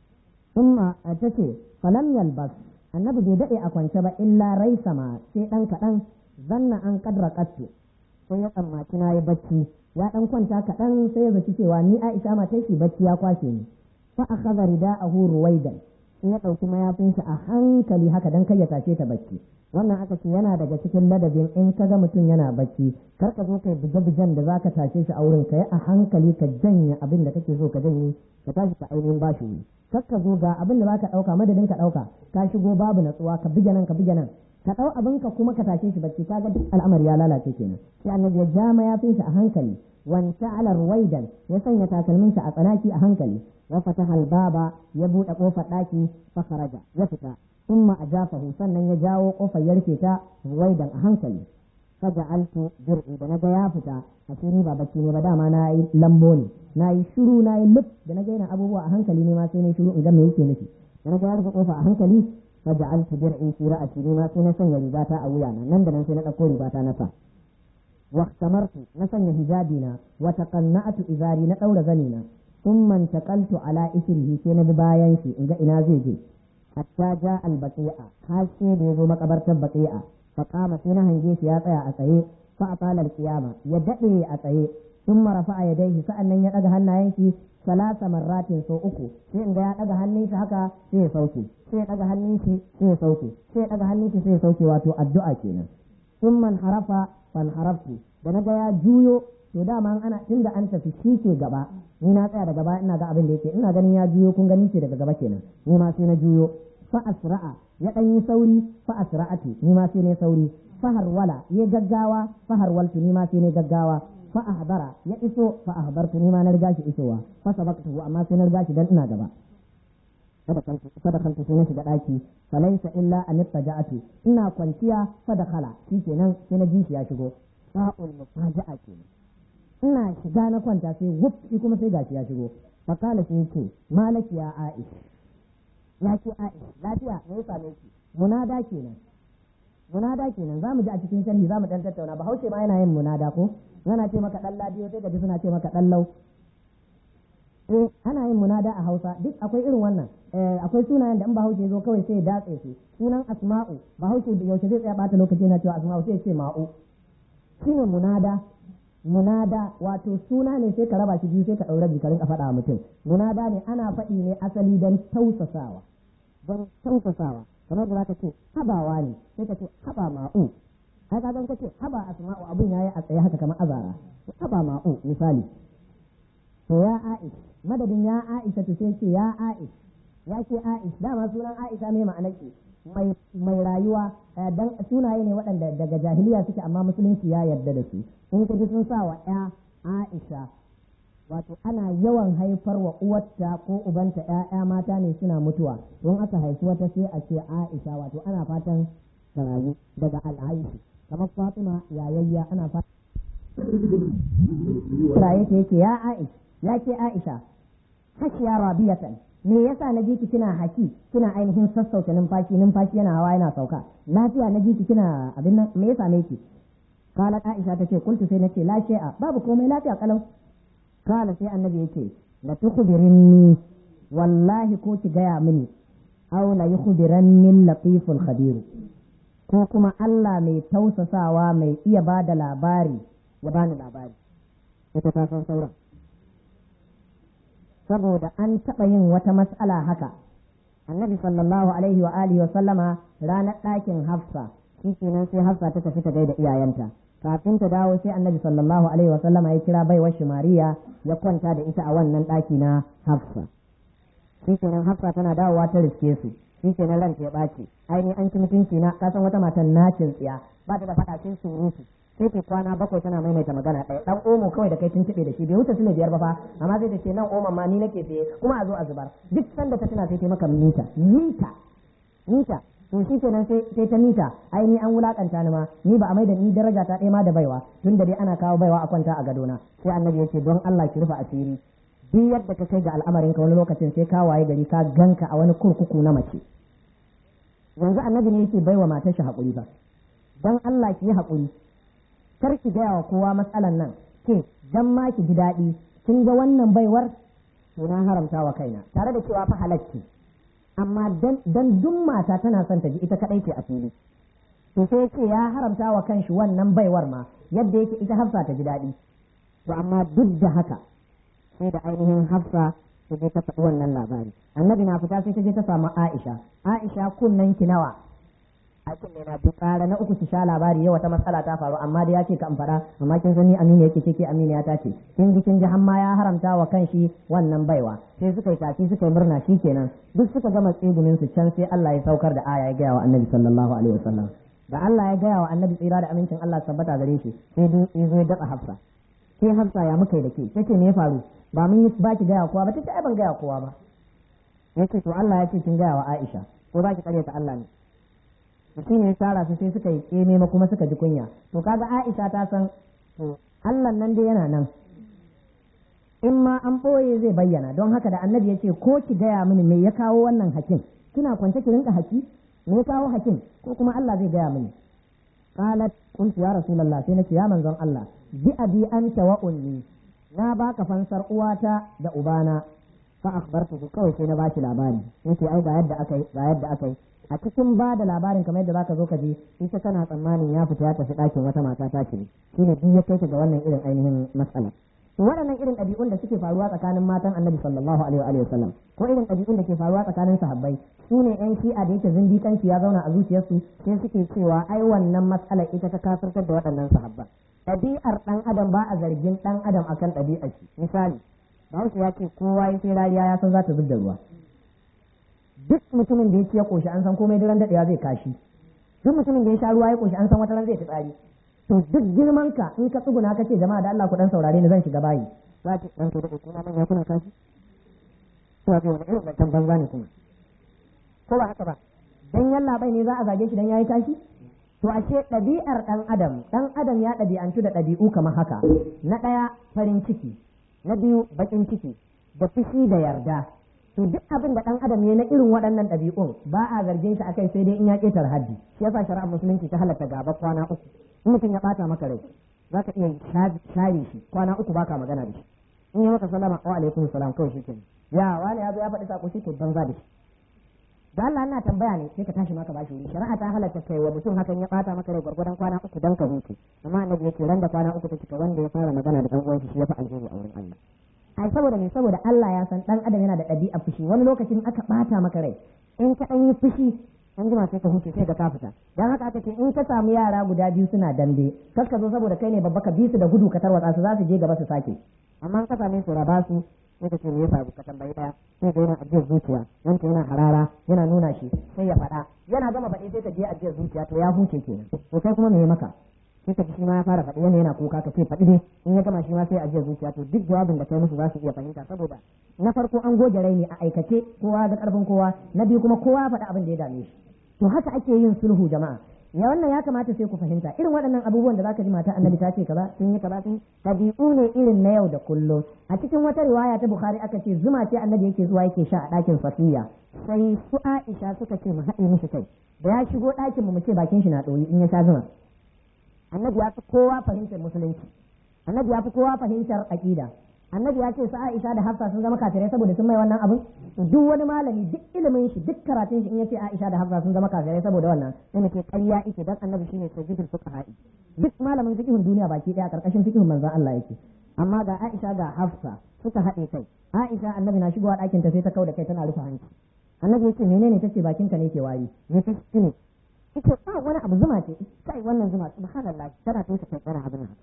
thumma tace falam yalbas annabi bai daɗe a kwance ba illa rai sama sai ɗan kaɗan zanna an kadra kattu sai ya tsammaci na yi bacci ya ɗan kwanta kaɗan sai ya zaci cewa ni Aisha matar shi bacci ya kwashe ni fa akhadha rida'ahu ruwaidan sai ya ɗauki mayafin shi a hankali haka dan kai ya tashe ta bacci wannan aka ce yana daga cikin ladabin in ka ga mutum yana bacci kar ka zo kai buge-bugen da zaka tashe shi a wurin ka yi a hankali ka janye abin da kake so ka janye ka tashi ka ainihin bashi wuri kar ka zo ga abin da zaka ɗauka madadin ka ɗauka ka shigo babu natsuwa ka buge nan ka buge nan ka ɗau abin ka kuma ka tashe shi bacci kaga duk al'amari ya lalace kenan sai annabi ya ja mayafin shi a hankali wanta ala ruwaidan ya sanya takalmin shi a tsanaki a hankali wa fataha albaba ya buɗe kofar ɗaki fa kharaja ya fita thumma ajafahu sannan ya jawo kofar ya rufe ta ruwaidan a hankali faja'altu dir'i da naga ya fita asiri ba bacci ne ba dama na yi lambo ne na yi shiru na yi luf da naga yana abubuwa a hankali ne ma sai ne shiru in ga me yake nufi da naga ya rufe kofa a hankali faja'altu dir'i fi ra'si ne ma sai na sanya rigata a wuyana nan da nan sai na ɗauko rigata na sa واختمرت نسن هجابنا وتقنعت إزاري نطور زنينا ثم انتقلت على إثره كين بباين شي إن إنا زيجي حتى جاء البقيع حاسي بيزو مقبرة البقيع فقام فينا هنجيش يا طيا أتيه فأطال القيامة يدعي أتيه ثم رفع يديه سألنا يدعى هنائي ثلاث مرات سو أكو sai in ga ya daga hannun shi haka sai ya sauke sai ya daga hannun shi sai ya sauke sai ya daga hannun shi sai ya sauke wato addu'a kenan thumma harafa fanharaftu da na ga ya juyo to dama ana tunda an tafi shi ke gaba ni na tsaya daga baya ina ga abin da yake ina ganin ya juyo kun gani ce daga gaba kenan ni ma sai na juyo fa asra'a ya dan yi sauri fa asra'atu ni ma sai ne sauri fa harwala ya gaggawa fa harwaltu ni ma sai ne gaggawa fa ahbara ya iso fa ahbartu ni ma na riga shi isowa fa sabaqtuhu amma sai na riga shi dan ina gaba sadakaltu sai na shiga daki falaisa illa an ittaja'atu ina kwanciya sadakala shikenan sai na ji shi ya shigo sa'ul mufaja'a kenan ina shiga na kwanta sai wuf shi kuma sai gashi ya shigo fakala sai ce malaki ya aish ya ce aish lafiya me ya same ki munada kenan munada kenan zamu ji a cikin sharhi zamu dan tattauna bahaushe ma yana yin munada ko yana ce maka dan ladiyo sai gaji suna ce maka dan lau eh ana yin munada a Hausa duk akwai irin wannan akwai sunayen da in Bahaushe zo kawai sai ya datse su sunan Asma'u Bahaushe yaushe zai tsaya bata lokaci yana cewa Asma'u sai ya ce Ma'u shine munada munada wato suna ne sai ka raba shi biyu sai ka daura bi ka rinka faɗa mutum munada ne ana faɗi ne asali don tausasawa don tausasawa kamar da zaka ce habawa ne sai ka ce haba ma'u ai ka ka ce haba asma'u abun yayi a tsaye haka kamar azara haba ma'u misali to ya Aish madadin ya Aisha to sai ce ya Aish ya ce Aish dama sunan Aisha ne ma'anar ki mai mai rayuwa dan sunaye ne waɗanda daga jahiliya suke amma musulunci ya yarda da su in kaji sun sa wa ya Aisha wato ana yawan haifar wa uwarta ko ubanta ƴaƴa mata ne suna mutuwa don aka haifi wata sai a ce Aisha wato ana fatan ta rayu daga al'aishi kamar Fatima yayayya ana fatan raye ta yake ya Aisha ya ke Aisha hashiya rabiyatan me yasa na ji ki kina haki kina ainihin sassauta numfashi numfashi yana hawa yana sauka lafiya na ji ki kina abin nan me yasa ne ki kala Aisha ta ce kuntu sai nace la shay'a babu komai lafiya kalau kala sai annabi yake la tukhbirinni wallahi ko ki gaya mini aw la yukhbiranni latiful khabir ko kuma Allah mai tausasawa mai iya bada labari ya bani labari ita ta san sauran saboda an taɓa yin wata mas'ala haka annabi sallallahu alaihi wa alihi wa sallama ranar ɗakin hafsa shi kenan sai hafsa ta tafi ta gaida iyayenta kafin ta dawo sai annabi sallallahu alaihi wa sallama ya kira baiwar shi mariya ya kwanta da ita a wannan ɗaki na hafsa shi kenan hafsa tana dawowa ta riske su shi kenan ranta ya ɓaci aini an ci mutunci na kasan wata matan nacin tsiya ba ta da faɗa sai surutu sai ta kwana bakwai tana maimaita magana ɗaya ɗan omo kawai da kai tun tiɓe da shi bai wuce su ne biyar ba fa amma sai ta ce nan oman ma ni nake saye kuma a zo a zubar duk sanda ta tana sai ta maka mita mita mita to shi kenan sai ta mita ai ni an wulakanta ni ma ni ba a maida ni daraja ta ɗaya ma da baiwa tun da dai ana kawo baiwa a kwanta a gadona sai annabi ya ce don Allah ki rufe asiri duk yadda ka kai ga al'amarin ka wani lokacin sai ka waye gari ka ganka a wani kurkuku na mace yanzu annabi ne yake baiwa matar shi haƙuri ba don Allah ki yi haƙuri kar ki gaya wa kowa matsalan nan ke dan ma ki ji daɗi kin ga wannan baiwar to na haramta wa kaina tare da cewa fa halacci amma dan duk mata tana son ta ji ita kadai ce a fili to sai ce ya haramta wa kanshi wannan baiwar ma yadda yake ita hafsa ta ji daɗi to amma duk da haka sai da ainihin hafsa ta je ta faɗi wannan labari annabi na fita sai ta je ta samu aisha aisha kunnen ki nawa a kunne na bi tsara na uku ki sha labari yau wata matsala ta faru amma da ya ce ka in faɗa amma kin sani amina yake ce ke amina ta ce kin ji kin ji hamma ya haramta wa kanshi wannan baiwa sai suka yi tafi suka yi murna kenan duk suka gama tsigumin su can sai Allah ya saukar da aya ya gaya wa annabi sallallahu alaihi wasallam da Allah ya gaya wa annabi tsira da amincin Allah tabbata gare shi sai duk ya zo ya datsa hafsa sai hafsa ya muka yi da ke tace me ya faru ba mun yi ba ki gaya kowa ba tace ai ban gaya kowa ba yace to Allah ya ce kin gaya wa Aisha ko za ki karyata Allah ne mutum ya tara su sai suka yi keme ma kuma suka ji kunya to kaga Aisha ta san to Allah nan dai yana nan in ma an ɓoye zai bayyana don haka da annabi ya ce ko ki gaya mini me ya kawo wannan hakin kina kwance ki rinka haki me ya kawo hakin ko kuma Allah zai gaya mini qalat qultu ya rasulullah sai nace ya manzon Allah bi abi anta wa ummi na baka fansar uwata da ubana fa akhbartu kawai sai na bashi labari yace ai ga yadda akai ga yadda akai a cikin ba da labarin kamar yadda zaka zo ka ji ita tana tsammanin ya fita ya tafi ɗakin wata mata ta ce shine duk ya kai ga wannan irin ainihin matsala to waɗannan irin ɗabi'un da suke faruwa tsakanin matan annabi sallallahu alaihi wa sallam ko irin ɗabi'un da ke faruwa tsakanin sahabbai su ne yan shi'a da yake zindikanci ya zauna a zuciyarsu sai suke cewa ai wannan matsala ita ta kafirtar da waɗannan sahabban ɗabi'ar ɗan adam ba a zargin ɗan adam akan ɗabi'ar shi misali bahaushe ya ce kowa ya sai rariya ya san za ta zub da ruwa duk mutumin da ya ci ya koshi an san komai daren daɗewa zai kashi duk mutumin da ya sha ruwa ya koshi an san wata ran zai fitsari to duk girman ka in ka tsuguna ka ce jama'a da Allah ku dan saurare ni zan shiga bayi za ki dan to da kuma manya kuna kashi to ga wani irin bantan banza ne kuma ko ba haka ba dan yalla bai ne za a zage shi dan yayi kashi to ashe ɗabi'ar ɗan adam ɗan adam ya ɗabi'antu da ɗabi'u kamar haka na ɗaya farin ciki na biyu baƙin ciki da fushi da yarda to duk abin da dan adam ne na irin waɗannan ɗabi'un ba a zargin shi akai sai dai in ya ƙetar haddi shi yasa shari'ar musulunci ta halatta gaba kwana uku in mutum ya ɓata maka rai za ka iya share shi kwana uku baka magana da shi in yi maka salama wa alaikum salam kawai shi kenan ya wani ya zo ya faɗi sako shi to banza da shi da Allah ina tambaya ne sai ka tashi maka bashi wuri shari'a ta halatta kai wa mutum hakan ya ɓata maka rai gwargwadon kwana uku dan ka huce amma annabi yake ran da kwana uku ta cika wanda ya fara magana da ɗan uwan shi ya fi alheri a wurin Allah ai saboda me saboda Allah ya san dan adam yana da ɗabi'a fushi wani lokacin aka bata maka rai in ka dan yi fushi an jima sai ka huce sai ka ka fita dan haka aka ce in ka samu yara guda biyu suna dambe kar ka zo saboda kai ne babba ka bi su da gudu ka tarwatsa su za su je gaba su sake amma ka same su raba su sai ka ce me yasa ka tambayi daya sai ga yana ajiyar zuciya wanda yana harara yana nuna shi sai ya faɗa yana gama faɗi sai ka je ajiyar zuciya to ya huce kenan to kai kuma me ya maka sai ka shi ma ya fara faɗi wanda yana kuka ka ce faɗi ne in ya gama shi ma sai ajiyar zuciya to duk jawabin da kai musu za su iya fahimta saboda na farko an goge raini a aikace kowa da karfin kowa na biyu kuma kowa ya faɗi abin da ya dame shi to haka ake yin sulhu jama'a ya wannan ya kamata sai ku fahimta irin waɗannan abubuwan da zaka ji mata annabi ta ce kaza sun yi kaza sun tabi'u ne irin na yau da kullum a cikin wata riwaya ta bukhari aka ce zuma ce annabi yake zuwa yake sha a ɗakin safiya sai su aisha suka ce mu haɗe mishi kai da ya shigo ɗakin mu mu ce bakin shi na ɗoyi in ya sha zuma annabi ya fi kowa fahimtar musulunci annabi ya fi kowa fahimtar aqida annabi ya ce su Aisha da Hafsa sun zama kafirai saboda sun mai wannan abin duk wani malami duk ilimin shi duk karatun shi in yace Aisha da Hafsa sun zama kafirai saboda wannan sai muke ƙarya yake dan annabi shine sayyidul fuqaha duk malamin fiqhun duniya baki daya karkashin fiqhun manzon Allah yake amma ga Aisha ga Hafsa suka haɗe kai Aisha annabi na shigowa ɗakin ta sai ta kauda kai tana rufe hanci annabi yace menene tace bakinka ne ke wari ne ta ne ita ba wani abu zuma ce kai wannan zuma subhanallah tana toshe kai tsara abin haka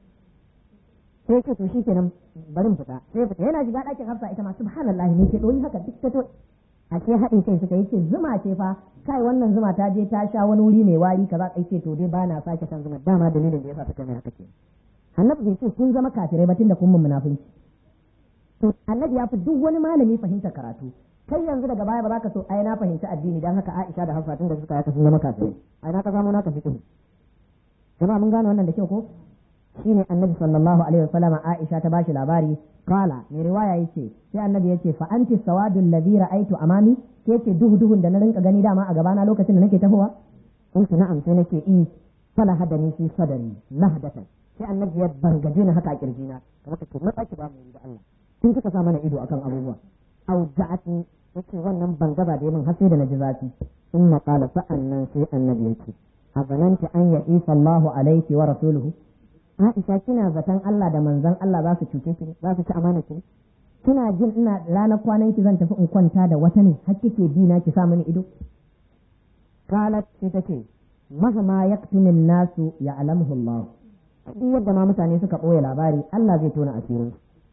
sai ce to shikenan bari mu fita sai fita yana shiga ɗakin hafsa ita ma subhanallah ne ke doyi haka duk ta to a ce haɗin kai suka yi ce zuma ce fa kai wannan zuma ta je ta sha wani wuri mai wari kaza kai ce to dai ba na sake shan zuma dama dalilin da yasa suka mai haka ke annabi bai ce kun zama kafirai ba tunda kun mun munafunci to annabi ya fi duk wani malami fahimta karatu kai yanzu daga baya ba za ka so ai na fahimci addini dan haka Aisha da Hafsa tun da suka yaka sun zama kafirai ai na ka samu naka fiqh jama'a mun gane wannan da kyau ko shine annabi sallallahu alaihi wasallam Aisha ta bashi labari kala mai riwaya yace sai annabi yace fa anti sawadul ladhi ra'aytu amami ke ce duhu duhun da na rinka gani dama a gabana lokacin da nake tafowa kuntu na'am sai nake i fala hadani fi sadari lahdatan sai annabi ya bangaje ni haka a kirjina kamar ka ce matsaki ba mu da Allah kin kika sa mana ido akan abubuwa au ja'atni yace wannan bangaba da min har sai da naji zafi in qala sa'annan sai annabi yace azananti an ya isa Allahu alaiki wa rasuluhu Aisha kina zaton Allah da manzon Allah za su cuce ki za su ci amana ki kina jin ina ranar kwanan ki zan tafi in kwanta da wata ne har kike bi na ki sa mini ido qalat sai take mahama yaktumin nasu ya alamuhu Allah duk yadda ma mutane suka ɓoye labari Allah zai tona asirin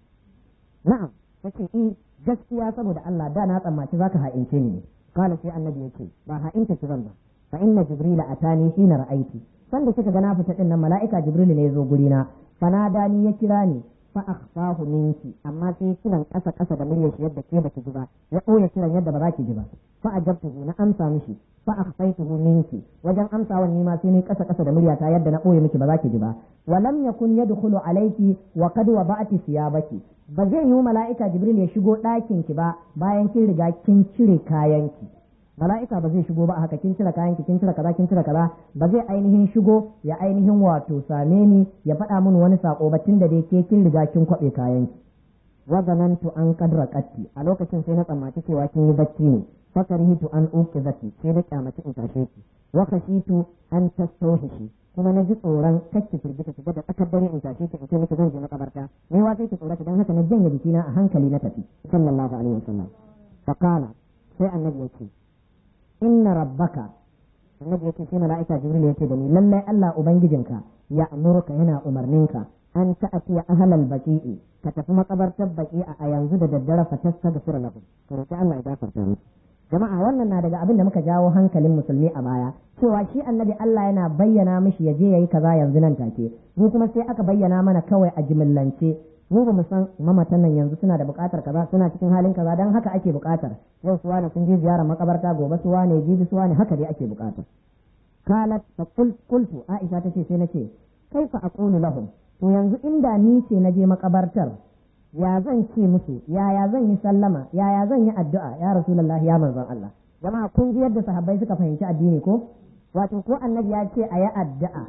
na'am take in gaskiya saboda Allah da na tsammaci zaka ha'ince ni ne kala sai annabi yace ba ha'inta ki zan ba fa inna jibrila atani hina ra'aiti sanda kika ga na fita din nan mala'ika jibril ne ya zo guri na fanadani ya kira ni fa akhfahu minki amma sai kiran kasa kasa da muryar shi yadda ke baki ji ba ya ɓoye kiran yadda ba za ki ji ba fa ajabtuhu na amsa mishi fa akhfaytuhu minki wajen amsawan ni ma sai ni kasa kasa da muryata yadda na ɓoye miki ba za ki ji ba wa lam yakun yadkhulu alayki wa qad wada'ti thiyabaki ba zai yi mala'ika jibril ya shigo ɗakin ki ba bayan kin riga kin cire kayanki mala'ika ba zai shigo ba haka kin cire kayanki kin cire kaza kin cire kaza ba zai ainihin shigo ya ainihin wato same ni ya faɗa mini wani sako ba tun da dai ke kin riga kin kwaɓe kayanki wa zanantu an kadra qatti a lokacin sai na tsammaci cewa kin yi bacci ne fakarhitu an uqizati sai da kyamaci in tashe ki wa khashitu an tastawhishi kuma na ji tsoron kacce firgita ki da tsakar dare in tashe ki in ce miki zan je makabarta ne wa sai ki tsorata dan haka na janye jikina a hankali na tafi sallallahu alaihi wasallam fa qala sai annabi ya ce inna rabbaka annabi ya ce sai mala'ika jibril ya ce da ni lallai Allah ubangijinka ya amurka yana umarninka an ta'atiya ahlal baqi'i ka tafi makabartar baqi'a a yanzu da daddare fa tastaghfir lahum ka roki Allah ya gafarta musu jama'a wannan na daga abin da muka jawo hankalin musulmi a baya cewa shi annabi Allah yana bayyana mishi ya je yayi kaza yanzu nan take mu kuma sai aka bayyana mana kawai a jimillance mu ba mu san mamatan nan yanzu suna da buƙatar kaza suna cikin halin kaza dan haka ake buƙatar yau su wane sun je ziyarar makabarta gobe su wane jibi su wane haka dai ake buƙatar kalat fa qultu aisha tace sai nace kaifa aqulu lahum to yanzu inda ni ce na je makabartar ya zan ce musu yaya zan yi sallama yaya zan yi addu'a ya rasulullahi ya manzon Allah jama'a kun ji yadda sahabbai suka fahimci addini ko wato ko annabi ya ce a yi addu'a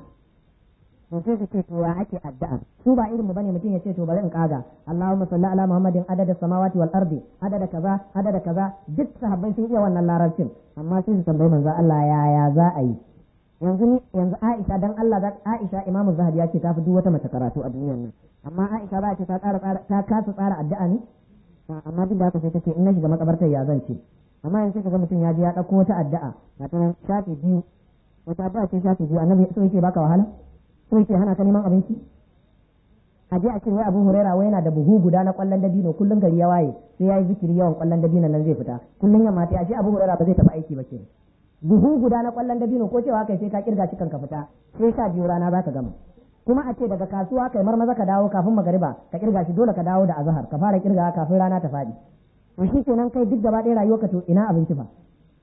to sai su ce to ya ake addu'a su ba irin mu bane mutum ya ce to bari in kaga Allahumma salli ala Muhammadin adada samawati wal ardi adada kaza adada kaza duk sahabbai sun iya wannan larabcin amma sai su tambayi manzon Allah yaya za a yi yanzu ni yanzu Aisha dan Allah da Aisha Imam Zahabi ya ce ta fi duk wata mace karatu a duniyar nan amma Aisha ba ce ta tsara ta kasa tsara addu'a ne amma duk da haka sai ta ce in na shiga makabartar ya zan ce amma yanzu kaga mutum ya je ya dauko wata addu'a ga ta shafi biyu wata addu'a ce shafi biyu annabi so yake baka wahala so yake hana ka neman abinci a je a ce wai Abu Huraira wai yana da buhu guda na kwallon dabino kullum gari ya waye sai yayi zikiri yawan kwallon dabino nan zai fita kullum yamma ta ashe Abu Huraira ba zai tafi aiki ba kenan buhu guda na kwallon dabino ko cewa kai sai ka kirga cikin ka fita sai sha biyu rana za ka gama kuma a ce daga kasuwa kai marmaza ka dawo kafin magariba ka kirga shi dole ka dawo da azhar ka fara kirga kafin rana ta faɗi to shi kenan kai duk gaba ɗaya rayuwarka to ina abinci fa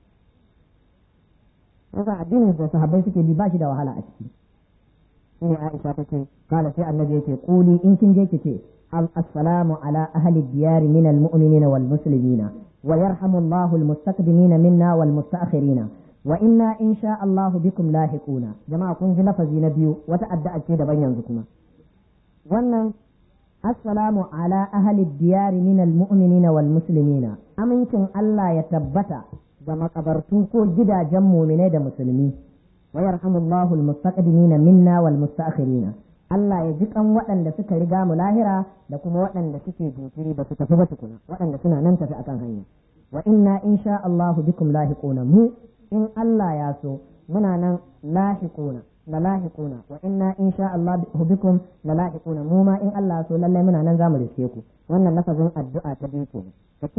yasa addinin da sahabbai suke bi ba shi da wahala a ciki shine Aisha tace kala sai annabi yake kuli in kin je kice assalamu ala ahli diyar min almu'minina wal muslimina wa yarhamu Allahu almustaqdimina minna wal musta'khirina wa inna insha Allahu bikum lahiquna jama'a kun ji lafazi na biyu wata addu'a ce daban yanzu kuma wannan assalamu ala ahli diyar min almu'minina wal muslimina amincin Allah ya tabbata ga makabartu ko gidajen mu'minai da musulmi wa yarhamullahu almustaqdimina minna wal musta'khirina Allah ya ji kan waɗanda suka riga mu lahira da kuma waɗanda suke jinkiri ba su tafi ba tukuna waɗanda suna nan tafi akan hanya wa inna insha Allahu bikum lahiquna mu in Allah ya so muna nan lahiquna la lahiquna wa inna insha Allah bikum la lahiquna mu ma in Allah ya so lallai muna nan zamu riske ku wannan lafazin addu'a ta biyu kenan ka kiyaye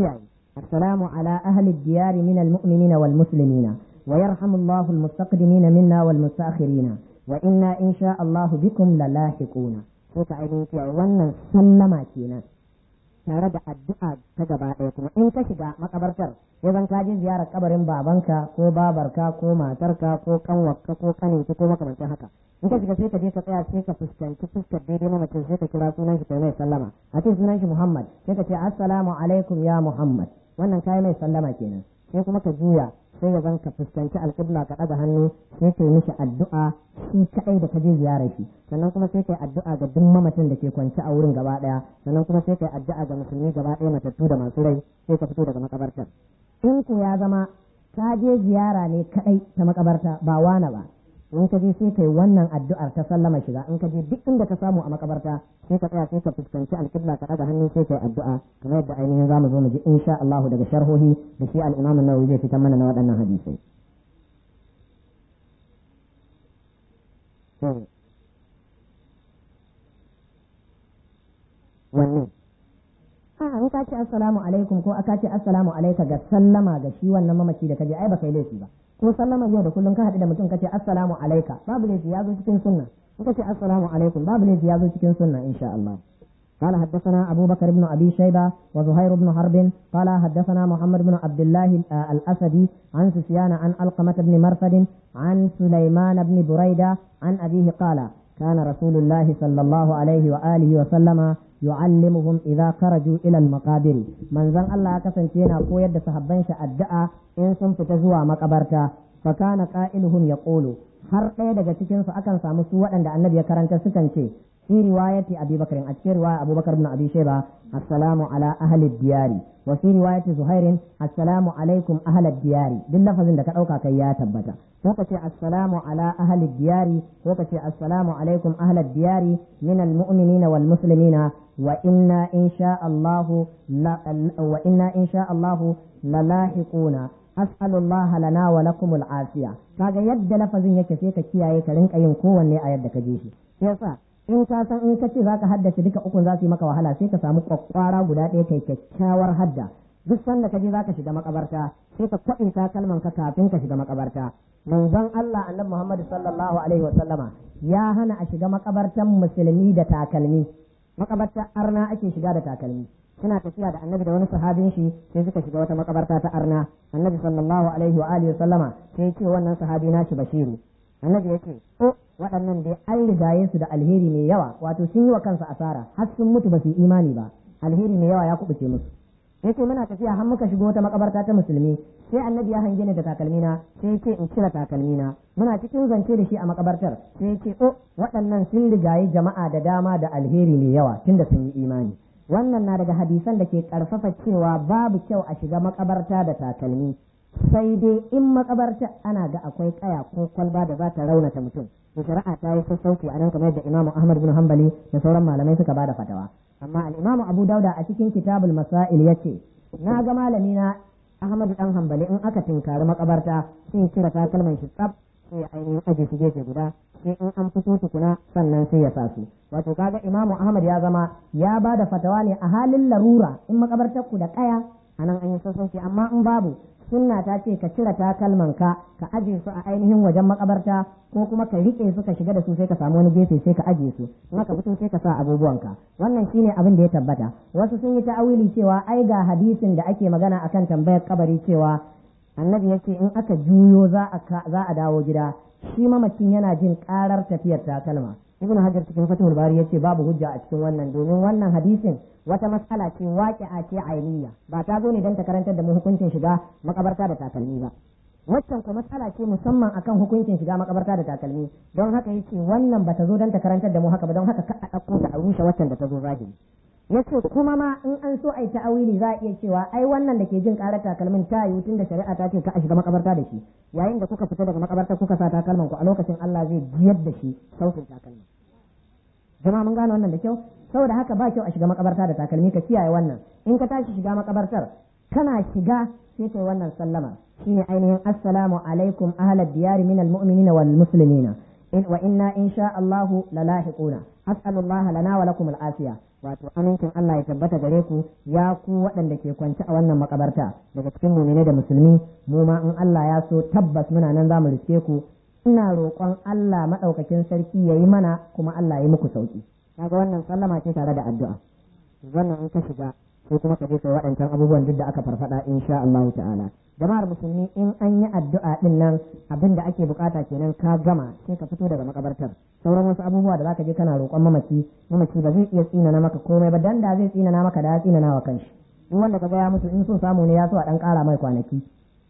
assalamu ala ahli diyari min almu'minina wal muslimina wa yarhamu Allah almustaqdimina minna wal mustakhirina wa inna insha Allah bikum lalahiquna sai ka ainihin cewa wannan sallama kenan tare da addu'a ta gaba ɗaya kuma in ka shiga makabartar ya zan ka je ziyarar kabarin babanka ko babarka ko matarka ko kanwarka ko kaninki ko makamancin haka in ka shiga sai ka je ka tsaya sai ka fuskanci fuskar daidai na mutum sai ka kira sunan shi kai mai sallama a ce sunan shi Muhammad sai ka ce assalamu alaikum ya Muhammad wannan kai mai sallama kenan sai kuma ka juya sai ya zan ka fuskanci alƙibla ka ɗaga hannu sai ka yi mishi addu'a shi kaɗai da ka je ziyarar shi sannan kuma sai ka yi addu'a ga duk mamacin da ke kwance a wurin gaba ɗaya sannan kuma sai ka yi addu'a ga musulmi gaba ɗaya matattu da masu rai sai ka fito daga makabartar in ku ya zama ka je ziyara ne kaɗai ta makabarta ba wana ba in ka je sai ka yi wannan addu'ar ta sallama shiga in ka je duk inda ka samu a makabarta sai ka tsaya sai ka fuskanci alƙibla ka ɗaga hannu sai ka yi addu'a kamar yadda ainihin zamu zo mu ji insha Allah daga sharhohi da shi al-Imam an-Nawawi zai fitar mana na waɗannan hadisai wannan a in ka ce assalamu alaikum ko aka ce assalamu alaika ga sallama ga shi wannan mamaci da kaje ai baka yi laifi ba ko sallama yau da kullum ka haɗu da mutum kace assalamu alaika babu laifi ya zo cikin sunna in kace assalamu alaikum babu laifi ya zo cikin sunna insha Allah قال حدثنا أبو بكر بن أبي شيبة وزهير بن حرب قال حدثنا محمد بن عبد الله الأسدي عن سفيان عن ألقمة بن مرثد عن سليمان بن بريدة عن أبيه قال كان رسول الله صلى الله عليه وآله وسلم يعلمهم إذا خرجوا إلى المقابر من زن الله كسنتينا قويد صحبان الدعاء إن سنف تزوى مقبرتا فكان قائلهم يقول har ɗaya daga cikin su akan samu su waɗanda annabi ya karanta sukan ce fi riwayati abi bakr a cikin riwaya abubakar ibn abi shayba assalamu ala ahli diyari wa fi riwayati zuhairin assalamu alaikum ahli diyari duk lafazin da ka ɗauka kai ya tabbata ko ka ce assalamu ala ahli diyari ko ka ce assalamu alaikum ahli diyari min almu'minina wal muslimina wa inna insha Allah wa inna insha Allah lalahiquna as'alullaha lana wa lakum al'afiya kaga yadda lafazin yake sai ka kiyaye ka rinka yin kowanne a yadda ka je shi yasa in ka san in ka ce zaka haddace duka ukun za su yi maka wahala sai ka samu kwakwara guda ɗaya kai kyakkyawar hadda duk sanda ka je zaka shiga makabarta sai ka kwaɗe takalman ka kafin ka shiga makabarta manzon Allah annabi Muhammad sallallahu alaihi wa sallama ya hana a shiga makabartan musulmi da takalmi makabartar arna ake shiga da takalmi suna tafiya da annabi da wani sahabin shi sai suka shiga wata makabarta ta arna annabi sallallahu alaihi wa alihi sallama sai ya ce wannan sahabi nashi bashiru annabi ya ce o waɗannan dai an rigaye su da alheri mai yawa wato sun yi wa kansu asara har sun mutu ba su yi imani ba alheri mai yawa ya kubuce musu yace muna tafiya har muka shigo wata makabarta ta musulmi sai annabi ya hange ni da takalmina sai yace in cire takalmina muna cikin zance da shi a makabartar sai yace o waɗannan sun rigaye jama'a da dama da alheri mai yawa tunda sun yi imani wannan na daga hadisan da ke karfafa cewa babu kyau a shiga makabarta da takalmi sai dai in makabarta ana ga akwai kaya ko kwalba da za ta raunata mutum to shari'a ta yi sassauci a nan kamar da imamu ahmad bin hanbali da sauran malamai suka bada fatawa amma al-imamu abu dauda a cikin kitabul masail yace na ga malami na ahmad dan hanbali in aka tinkari makabarta sai cire takalman shi tsaf sai ainihin aje su gefe guda sai in an fito tukuna sannan sai ya sa su wato kaga imamu ahmad ya zama ya ba da fatawa ne a halin larura in makabartar ku da kaya anan an yi sassauci amma in babu sunna ta ce ka cire takalman ka ka aje su a ainihin wajen makabarta ko kuma ka rike su ka shiga da su sai ka samu wani gefe sai ka aje su in ka fito sai ka sa abubuwanka wannan shine abin da ya tabbata wasu sun yi ta'awili cewa ai ga hadisin da ake magana akan tambayar kabari cewa annabi ya ce in aka juyo za a dawo gida shi mamacin yana jin karar tafiyar takalma ibn hajar cikin fatihul bari ya ce babu hujja a cikin wannan domin wannan hadisin wata matsala ce waƙi'a ce ainiya ba ta zo ne don ta karantar da mu hukuncin shiga makabarta da takalmi ba waccan kuma matsala ce musamman akan hukuncin shiga makabarta da takalmi don haka yace wannan bata zo don ta karantar da mu haka ba don haka ka a ɗauko ta a rushe waccan da ta zo zahiri yace kuma ma in an so ai ta'awili za a iya cewa ai wannan da ke jin karar takalmin ta yi tun da shari'a ta ce ka a shiga makabarta da shi yayin da kuka fita daga makabarta kuka sa takalman ku a lokacin Allah zai jiyar da shi sautin takalmin jama'a mun gane wannan da kyau saboda haka ba kyau a shiga makabarta da takalmi ka kiyaye wannan in ka tashi shiga makabartar kana shiga sai kai wannan sallama shine ainihin assalamu alaikum ahlad diyari minal mu'minina wal muslimina in wa inna insha Allahu lalahiquna as'alullaha lana wa lakum al-afiya wato amincin Allah ya tabbata gare ku ya ku waɗanda ke kwance a wannan makabarta daga cikin mu'minai da musulmi mu ma in Allah ya so tabbas muna nan zamu riske ku ina roƙon Allah madaukakin sarki yayi mana kuma Allah ya yi muku sauki kaga wannan sallama ce tare da addu'a wannan in ka shiga sai kuma ka je kai waɗancan abubuwan duk da aka farfada insha Allah ta'ala jama'ar musulmi in an yi addu'a din nan abin da ake bukata kenan ka gama sai ka fito daga makabartar sauran wasu abubuwa da zaka je kana roƙon mamaci mamaci ba zai iya tsinana maka komai ba dan da zai tsinana maka da ya tsinana wa kanshi in wanda ka ga ya mutu in so samu ne ya so a dan ƙara mai kwanaki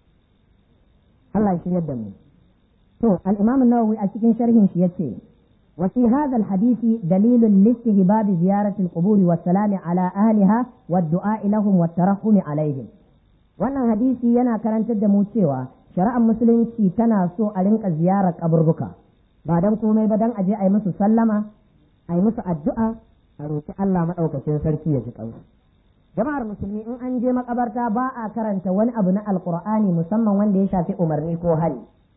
Allah ya shiryar da mu to al-Imam an-Nawawi a cikin sharhin shi yace وفي هذا الحديث دليل لاستهباب زيارة القبور والسلام على أهلها والدعاء لهم والترحم عليهم wannan hadisi yana karantar da mu cewa shari'ar musulunci tana so a rinka ziyarar kaburbuka ba dan komai ba dan aje a yi musu sallama a yi musu addu'a a roki Allah maɗaukacin sarki ya ji kansu jama'ar musulmi in an je makabarta ba a karanta wani abu na alqur'ani musamman wanda ya shafi umarni ko hali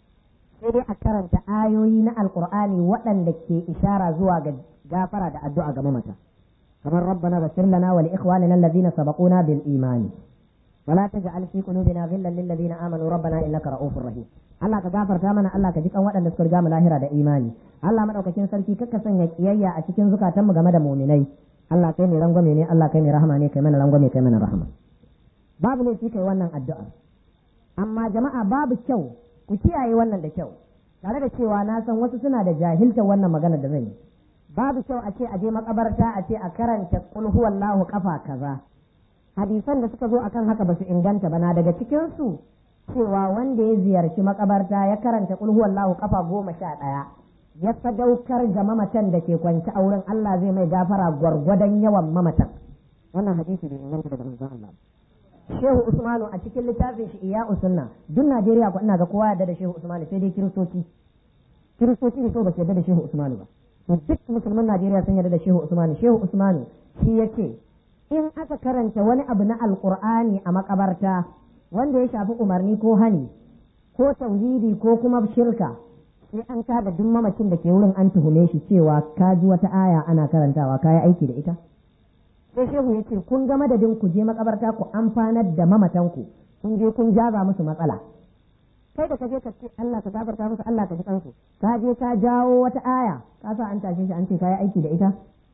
sai dai a karanta ayoyi na alkur'ani waɗanda ke ishara zuwa ga gafara da addu'a ga mamata kamar rabbana ghfir lana wa li ikhwanina alladhina sabaquna bil imani wala taj'al fi qulubina ghillan lil ladina amanu rabbana innaka ra'ufur rahim Allah ka gafarta mana Allah ka ji kan waɗanda suka riga mu lahira da imani Allah madaukakin sarki kakka sanya kiyayya a cikin zukatanmu game da mu'minai Allah kai ne rangwame ne Allah kai ne rahama ne kai mana rangwame kai mana rahama babu ne shi kai wannan addu'a amma jama'a babu kyau ku kiyaye wannan da kyau tare da cewa na san wasu suna da jahiltar wannan magana da zan yi babu kyau a ce a je makabarta a ce a karanta kul huwallahu kafa kaza hadisan da suka zo akan haka basu inganta ba na daga cikin su cewa wanda ya ziyarci makabarta ya karanta kul huwallahu kafa goma sha ɗaya ya sadaukar ga mamatan da ke kwance a wurin Allah zai mai gafara gwargwadon yawan mamatan wannan hadisi bai inganta daga manzon Allah Shehu Usmanu a cikin littafin shi iya usunna duk Najeriya ko ina ga kowa yarda da Shehu Usmanu sai dai kiristoci kiristoci ne so ba su yarda da Shehu Usmanu ba to duk musulman Najeriya sun yarda da Shehu Usmanu Shehu Usmanu shi yace in aka karanta wani abu na alqur'ani a makabarta wanda ya shafi umarni ko hani ko tauhidi ko kuma shirka sai an kada duk mamacin da ke wurin an tuhume shi cewa ka ji wata aya ana karantawa ka yi aiki da ita sai shehu ya ce kun ga madadin ku je makabarta ku amfanar da mamatanku kun je kun jaza musu matsala kai da ka je ka ce Allah ka gafarta musu Allah ka ji kansu ka je ka jawo wata aya ka sa an tashe shi an ce ka yi aiki da ita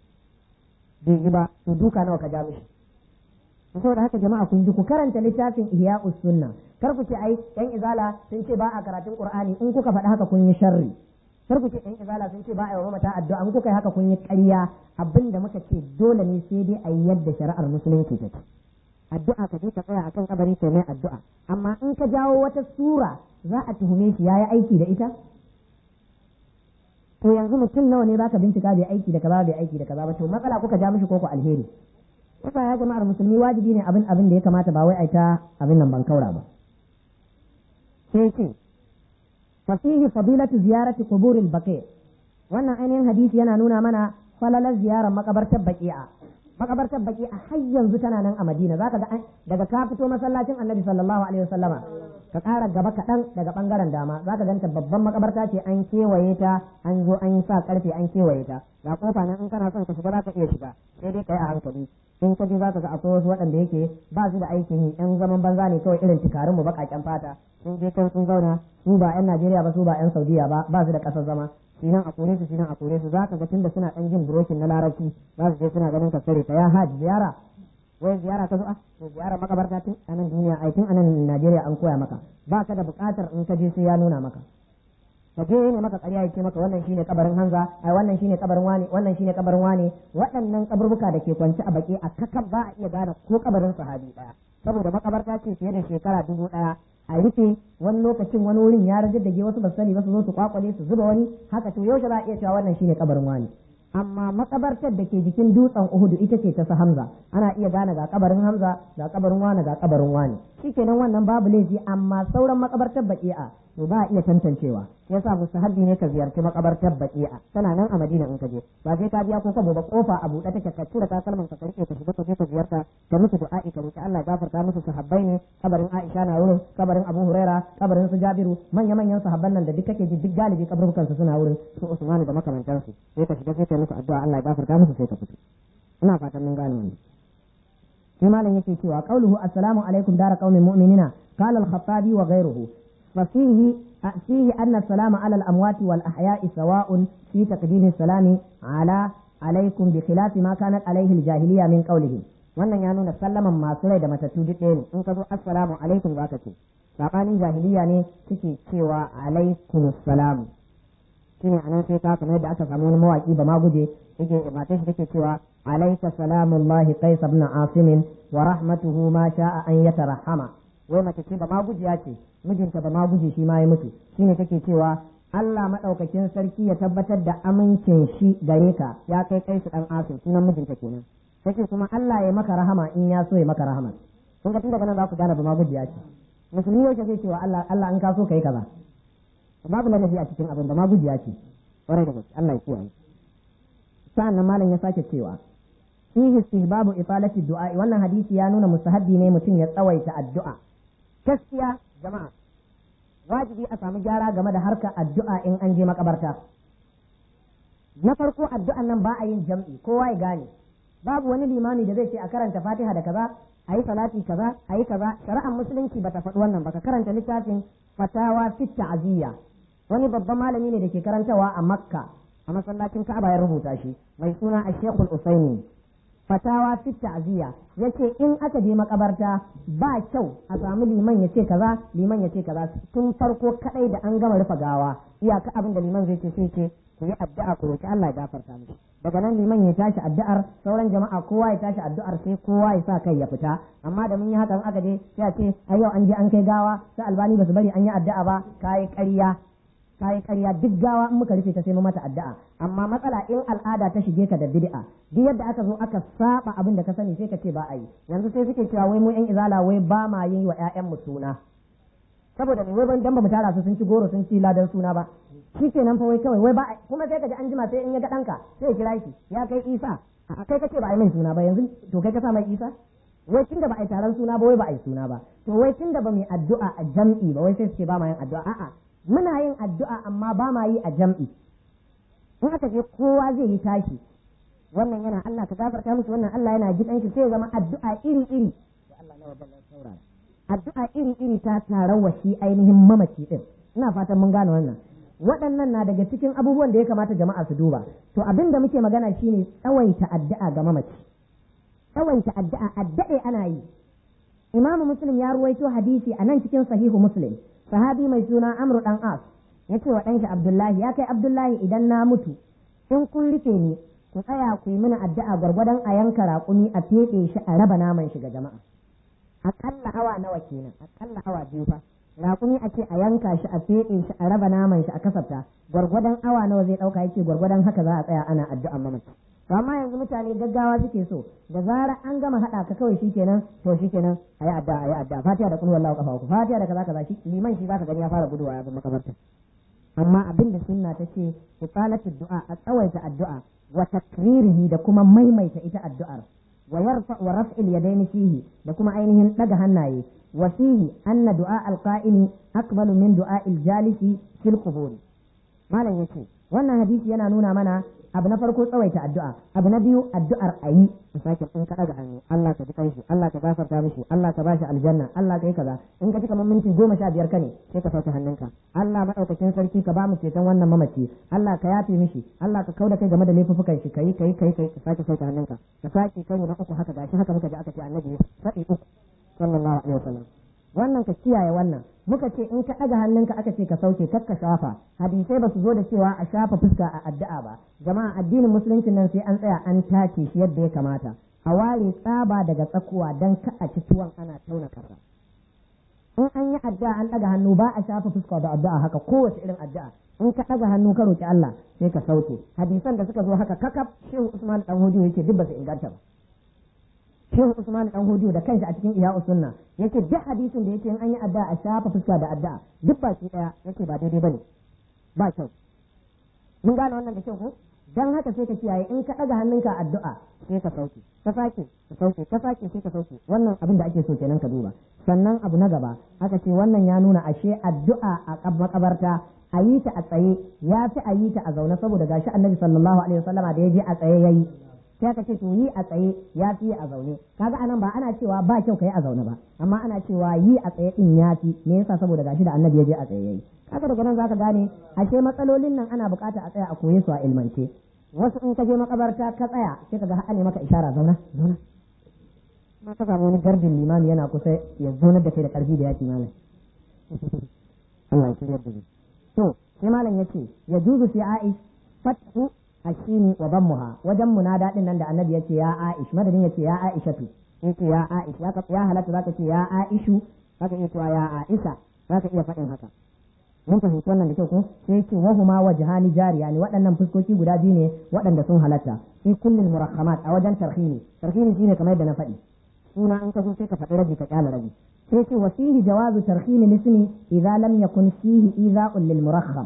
bai yi ba to duka nawa ka ja mishi saboda haka jama'a kun ji ku karanta littafin ihya'us sunna kar ku ce ai yan izala sun ce ba a karatun qur'ani in kuka faɗi haka kun yi sharri kar ku ce yan izala sun ce ba a yi wa mata addu'a in kuka yi haka kun yi ƙarya abinda muka ce dole ne sai dai a yi yadda shari'ar musulunci ta ce addu'a ka je ka tsaya akan kabari sai mai addu'a amma in ka jawo wata sura za a tuhume shi yayi aiki da ita to yanzu mutum nawa ne baka bincika bai aiki da kaza bai aiki da kaza ba to matsala kuka ja mishi koko alheri yasa ya jama'ar musulmi wajibi ne abin abin da ya kamata ba wai a ta abin nan ban kaura ba sai ce fasihi fadilatu ziyarati quburil baqi wannan ainihin hadisi yana nuna mana falalar ziyarar makabartar baqi'a makabartar baqi'a har yanzu tana nan a Madina zaka ga daga ka fito masallacin Annabi sallallahu alaihi wasallama ka ƙara gaba kaɗan daga ɓangaren dama zaka ganta babban makabarta ce an kewaye ta an zo an sa karfe an kewaye ta ga kofa nan in kana son ka shiga zaka iya shiga sai dai kai a hankali in ka je za ka ga akwai wasu waɗanda yake ba su da aikin yi ɗan zaman banza ne kawai irin tukarin mu baƙaƙen fata sun je kan sun zauna su ba 'yan Najeriya ba su ba 'yan Saudiya ba ba su da ƙasar zama shi nan a kore su shi nan a kore su za ka ga tunda suna ɗan jin burokin na larabci za su je suna ganin ka tsare ta ya haji ziyara wai ziyara ka zo a to ziyara makabarta tun a nan duniya ai tun a nan Najeriya an koya maka ba ka da buƙatar in ka je sai ya nuna maka ka je ne maka ƙarya ya ce maka wannan shine kabarin Hanza ai wannan shine kabarin wani wannan shine kabarin wani waɗannan kaburbuka da ke kwance a baki a kakan ba a iya gane ko kabarin sahabi ɗaya saboda makabarta ce fiye da shekara dubu ɗaya a rufe wani lokacin wani wurin ya rajadage wasu ba sani ba su zo su kwakwale su zuba wani haka to yaushe za a iya cewa wannan shine kabarin wani amma makabartar da ke jikin dutsen Uhudu ita ce ta su Hamza ana iya gane ga kabarin Hamza ga kabarin wani ga kabarin wani shikenan wannan babu laifi amma sauran makabartar baki'a to ba a iya tantancewa yasa mustahabbi ne ka ziyarci makabartar baki'a tana nan a Madina in ka je ba sai ka biya ko ka ba kofa a buɗe take ka tura takalman ka karke ka shiga ka je ka ziyarta ka musu du'a'i ka roki Allah gafarta musu sahabbai ne kabarin Aisha na wurin kabarin Abu Huraira kabarin su Jabiru manya manyan sahabban nan da duk kake ji duk galibi kaburbukan su suna wurin su Usman da makamantansu sai ka shiga sai ka musu addu'a Allah ya gafarta musu sai ka fito ina fatan mun gane wannan sai malam yake cewa qauluhu assalamu alaikum dara qaumin mu'minina qala al-khattabi wa ghayruhu fa fihi fihi anna salama ala al-amwat wal ahya'i sawa'un fi taqdim salami ala alaikum bi khilafi ma kanat alaihi al-jahiliya min qawlihi wannan ya nuna sallaman masu rai da matattu duk ɗaya ne in ka zo assalamu alaikum zaka ce sabanin jahiliya ne suke cewa alaikum salam shine anan sai ka kamar yadda aka samu wani mawaki ba ma guje yake matar shi take cewa alayka salamullahi qais ibn asim wa rahmatuhu ma sha'a an yatarahama wai mace ce ba ma gujiya ce mijinta ba ma guje shi ma ya mutu shine take cewa Allah madaukakin sarki ya tabbatar da amincin shi gare ka ya kai kai su dan asim sunan mijinta kenan take kuma Allah ya maka rahama in ya so ya maka rahama kun ga tun daga nan za ku gane ba ma gujiya ce musulmi yau ce cewa Allah Allah in ka so kai kaza babu ladabi a cikin abin da ma gujiya ce kwarai da gaske Allah ya kiyaye sa'annan malam ya sake cewa fihi istihbabu ifalati du'a wannan hadisi ya nuna mustahabbi ne mutum ya tsawaita addu'a gaskiya jama'a wajibi a samu gyara game da harkar addu'a in an je makabarta na farko addu'an nan ba a yin jam'i kowa ya gane babu wani limami da zai ce a karanta fatiha da kaza a yi salati kaza a yi kaza shari'ar musulunci bata faɗi wannan ba ka karanta littafin fatawa fit ta'ziya wani babban malami ne da ke karantawa a makka a masallacin ka'aba ya rubuta shi mai suna a shekul usaini fatawa fit ta'ziya yace in aka je makabarta ba kyau a samu liman ya ce kaza liman ya ce kaza tun farko kadai da an gama rufe gawa iyaka abin da liman zai ce sai ce ku yi addu'a ku roki Allah ya gafarta mishi daga nan liman ya tashi addu'ar sauran jama'a kowa ya tashi addu'ar sai kowa ya sa kai ya fita amma da mun yi hakan aka je sai a ce ai yau an je an kai gawa sai albani ba su bari an yi addu'a ba kai ƙarya kai ƙarya duk gawa in muka rufe ta sai mu mata addu'a amma matsala in al'ada ta shige ka da bid'a duk yadda aka zo aka saba abin da ka sani sai ka ce ba a yi yanzu sai suke cewa wai mu yan izala wai ba ma yi wa ƴaƴan mu suna saboda ne wai ban dan ba mu tara su sun ci goro sun ci ladan suna ba shi kenan fa wai kawai wai ba kuma sai ka ji an jima sai in ya ga ɗanka sai ya kira shi ya kai isa a kai kace ba a yi mai suna ba yanzu to kai ka sa mai isa wai tunda ba a yi taron suna ba wai ba a yi suna ba to wai tunda ba mu yi addu'a a jam'i ba wai sai su ce ba ma yin addu'a a'a muna yin addu'a amma ba ma yi a jam'i in aka je kowa zai yi tashi wannan yana Allah ka gafarta musu wannan Allah yana ji shi sai ya zama addu'a iri iri addu'a iri iri ta tarawa shi ainihin mamaci din ina fatan mun gane wannan waɗannan na daga cikin abubuwan da ya kamata jama'a su duba to abin da muke magana shine tsawaita addu'a ga mamaci tsawaita addu'a addu'a ana yi imamu muslim ya ruwaito hadisi a nan cikin sahihu muslim sahabi mai suna amru dan as ya ce wa ɗanshi abdullahi ya kai abdullahi idan na mutu in kun rufe ni ku tsaya ku yi mini addu'a gwargwadon a yanka raƙumi a feɗe shi a raba naman shi ga jama'a aƙalla awa nawa kenan aƙalla awa biyu fa raƙumi a ce a yanka shi a feɗe shi a raba naman shi a kasafta gwargwadon awa nawa zai ɗauka yake gwargwadon haka za a tsaya ana addu'a mamaci to amma yanzu mutane gaggawa suke so da zarar an gama haɗa ka kawai shikenan to shikenan a yi addu'a a yi addu'a fatiha da kullu wallahu kafa uku fatiha da kaza kaza shi liman shi zaka gani ya fara guduwa ya bi makabarta amma abin da sunna ta ce ifalatu du'a a tsawaita addu'a wa takririhi da kuma maimaita ita addu'ar wa yarfa wa raf'il yadaini fihi da kuma ainihin daga hannaye wa fihi anna du'a al-qa'imi akbalu min du'a al-jalisi fil qubur malam yace wannan hadisi yana nuna mana abu na farko tsawaita addu'a abu na biyu addu'ar ayi sake in ka daga hannu Allah ka ji kai shi Allah ka gafarta mishi Allah ka bashi aljanna Allah ka yi kaza in ka ci kamar minti goma sha biyar ka ne sai ka sauke hannunka Allah madaukakin sarki ka ba mu ceton wannan mamaci Allah ka yafe mishi Allah ka kauda kai game da laifuffukan shi kai kai kai kai ka sake sauke hannunka ka sake kai na uku haka gashi haka muka ji aka ce annabi sai uku sallallahu alaihi wasallam wannan ka kiyaye wannan muka ce in ka ɗaga hannunka aka ce ka sauke kar ka shafa hadisai ba su zo da cewa a shafa fuska a addu'a ba jama'a addinin musulunci nan sai an tsaya an tace shi yadda ya kamata a ware tsaba daga tsakuwa dan ka a ci tuwon ana tauna kasa in an yi addu'a an ɗaga hannu ba a shafa fuska da addu'a haka kowace irin addu'a in ka ɗaga hannu ka roki Allah sai ka sauke hadisan da suka zo haka kakaf shehu Usman dan Hudu yake duk ba su inganta ba Shehu Usman dan Hudu da kanshi a cikin Iya Sunna yace duk hadisin da yake in an yi addu'a a shafa fuska da addu'a duk ba shi daya yace ba daidai bane ba kyau mun gane wannan da kyau ko dan haka sai ka kiyaye in ka daga hannunka addu'a sai ka sauke ka sake ka sauke ka sake sai ka sauke wannan abin da ake so kenan ka duba sannan abu na gaba aka ce wannan ya nuna ashe addu'a a makabarta a yi ta a tsaye ya fi a yi ta a zaune saboda gashi annabi sallallahu alaihi wasallama da ya je a tsaye yayi sai aka ce to yi a tsaye ya fi a zaune kaga anan ba ana cewa ba kyau kai a zaune ba amma ana cewa yi a tsaye din ya fi me yasa saboda gashi da annabi ya je a tsaye yayi kaga daga nan zaka gane ashe matsalolin nan ana bukata a tsaya a koye su a ilmance wasu in ka je makabarta ka tsaya sai ka ga ne maka ishara zauna zauna ma ka samu wani gardin limami yana kusa ya zaunar da kai da karfi da yaki malam Allah ya shirya da to sai malam yace ya juzu fi aish fatu ashini wa dammuha wajen munada din nan da annabi yace ya aish madadin yace ya aishatu yace ya aish ya ya halatta zaka ce ya aishu zaka iya cewa ya aisha zaka iya faɗin haka mun fahimci wannan da kyau ko sai yake wa huma wajhani jariya ne waɗannan fuskoki guda biyu ne waɗanda sun halatta fi kullil murakhamat a wajen tarhimi tarhimi shine kamar yadda na faɗi suna an ka so sai ka faɗi rabi ka kyala rabi sai ce wa fihi jawazu tarhimi lismi idza lam yakun fihi idha'un lil murakham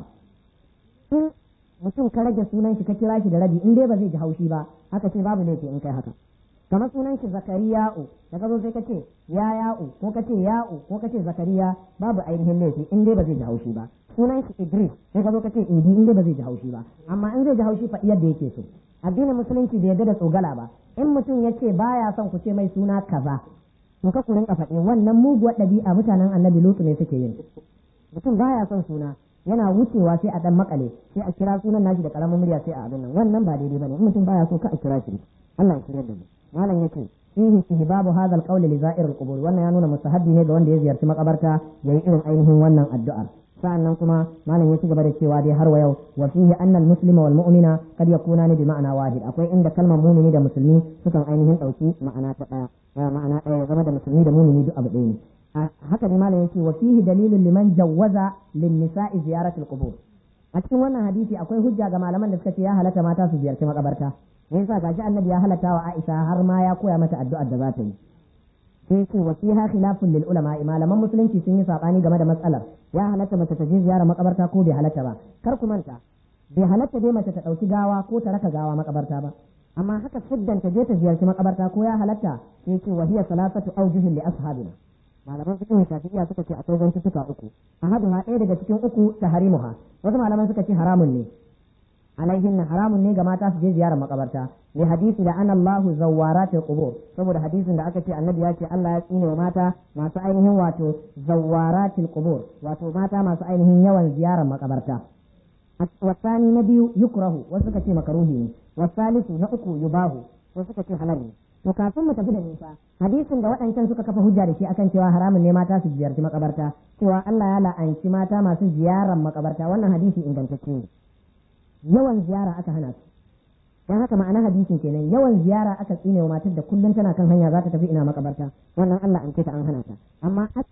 in mutum ka rage sunan shi ka kira shi da rabi in dai ba zai ji haushi ba haka ce babu laifi in kai haka kamar sunan shi zakariya'u da ka zo sai ka ce ya ya'u ko ka ce ya'u ko ka ce zakariya babu ainihin laifi in dai ba zai ji haushi ba sunan shi idris sai ka zo ka ce idi in dai ba zai ji haushi ba amma in zai ji haushi fa yadda yake so addinin musulunci bai yarda da tsogala ba in mutum ya ce baya son ku ce mai suna kaza to ka ku rinka faɗi wannan muguwar ɗabi'a mutanen annabi lutu ne suke yin mutum baya son suna yana wucewa sai a dan makale sai a kira sunan nashi da karamin murya sai a abin nan wannan ba daidai bane in mutum baya so ka a kira shi Allah ya shirya da mu malam yake fihi istihbabu hadha alqawl li za'ir alqubur wannan ya nuna mustahabbi ne ga wanda ya ziyarci makabarta yayi irin ainihin wannan addu'ar sa'annan kuma malam ya ci gaba da cewa dai har wa yau wa fihi anna almuslima wal mu'mina kad yakuna bi ma'ana wahid akwai inda kalmar mu'mini da musulmi sukan ainihin dauki ma'ana ta daya ma'ana daya zama da musulmi da mu'mini duk abu ɗaya ne haka ne malam yake wa fihi dalilun liman jawwaza lin nisa'i ziyaratul qubur a cikin wannan hadisi akwai hujja ga malaman da suka ce ya halatta mata su ziyarci makabarta me yasa gashi annabi ya halatta wa Aisha har ma ya koya mata addu'ar da za ta yi sai ce wa fiha khilafun lil ulama malaman musulunci sun yi sabani game da matsalar ya halatta mace ta je ziyara makabarta ko bai halatta ba kar ku manta bai halatta dai mace ta dauki gawa ko ta raka gawa makabarta ba amma haka siddan ta je ta ziyarci makabarta ko ya halatta sai ce wa hiya salasatu awjuhin li ashabina malaman fiqh shafi'iyya suka ce akwai zantuttuka uku ahaduha ɗaya daga cikin uku tahrimuha wasu malaman suka ce haramun ne alaihin haramun ne ga mata su je ziyarar makabarta li hadisi da an Allahu zawaratul qubur saboda hadisin da aka ce annabi ya ce Allah ya tsine wa mata masu ainihin wato zawaratul qubur wato mata masu ainihin yawan ziyarar makabarta wasani na biyu yukrahu wasu suka ce makaruhi ne wasalisu na uku yubahu wasu suka ce halal ne to kafin mu tafi da nisa hadisin da waɗancan suka kafa hujja da shi akan cewa haramun ne mata su ziyarci makabarta cewa Allah ya la'anci mata masu ziyarar makabarta wannan hadisi ingantacce ne yawan ziyara aka hana su dan haka ma'ana hadisin kenan yawan ziyara aka tsine wa matar da kullum tana kan hanya za ta tafi ina makabarta wannan Allah an ce ta an hana ta amma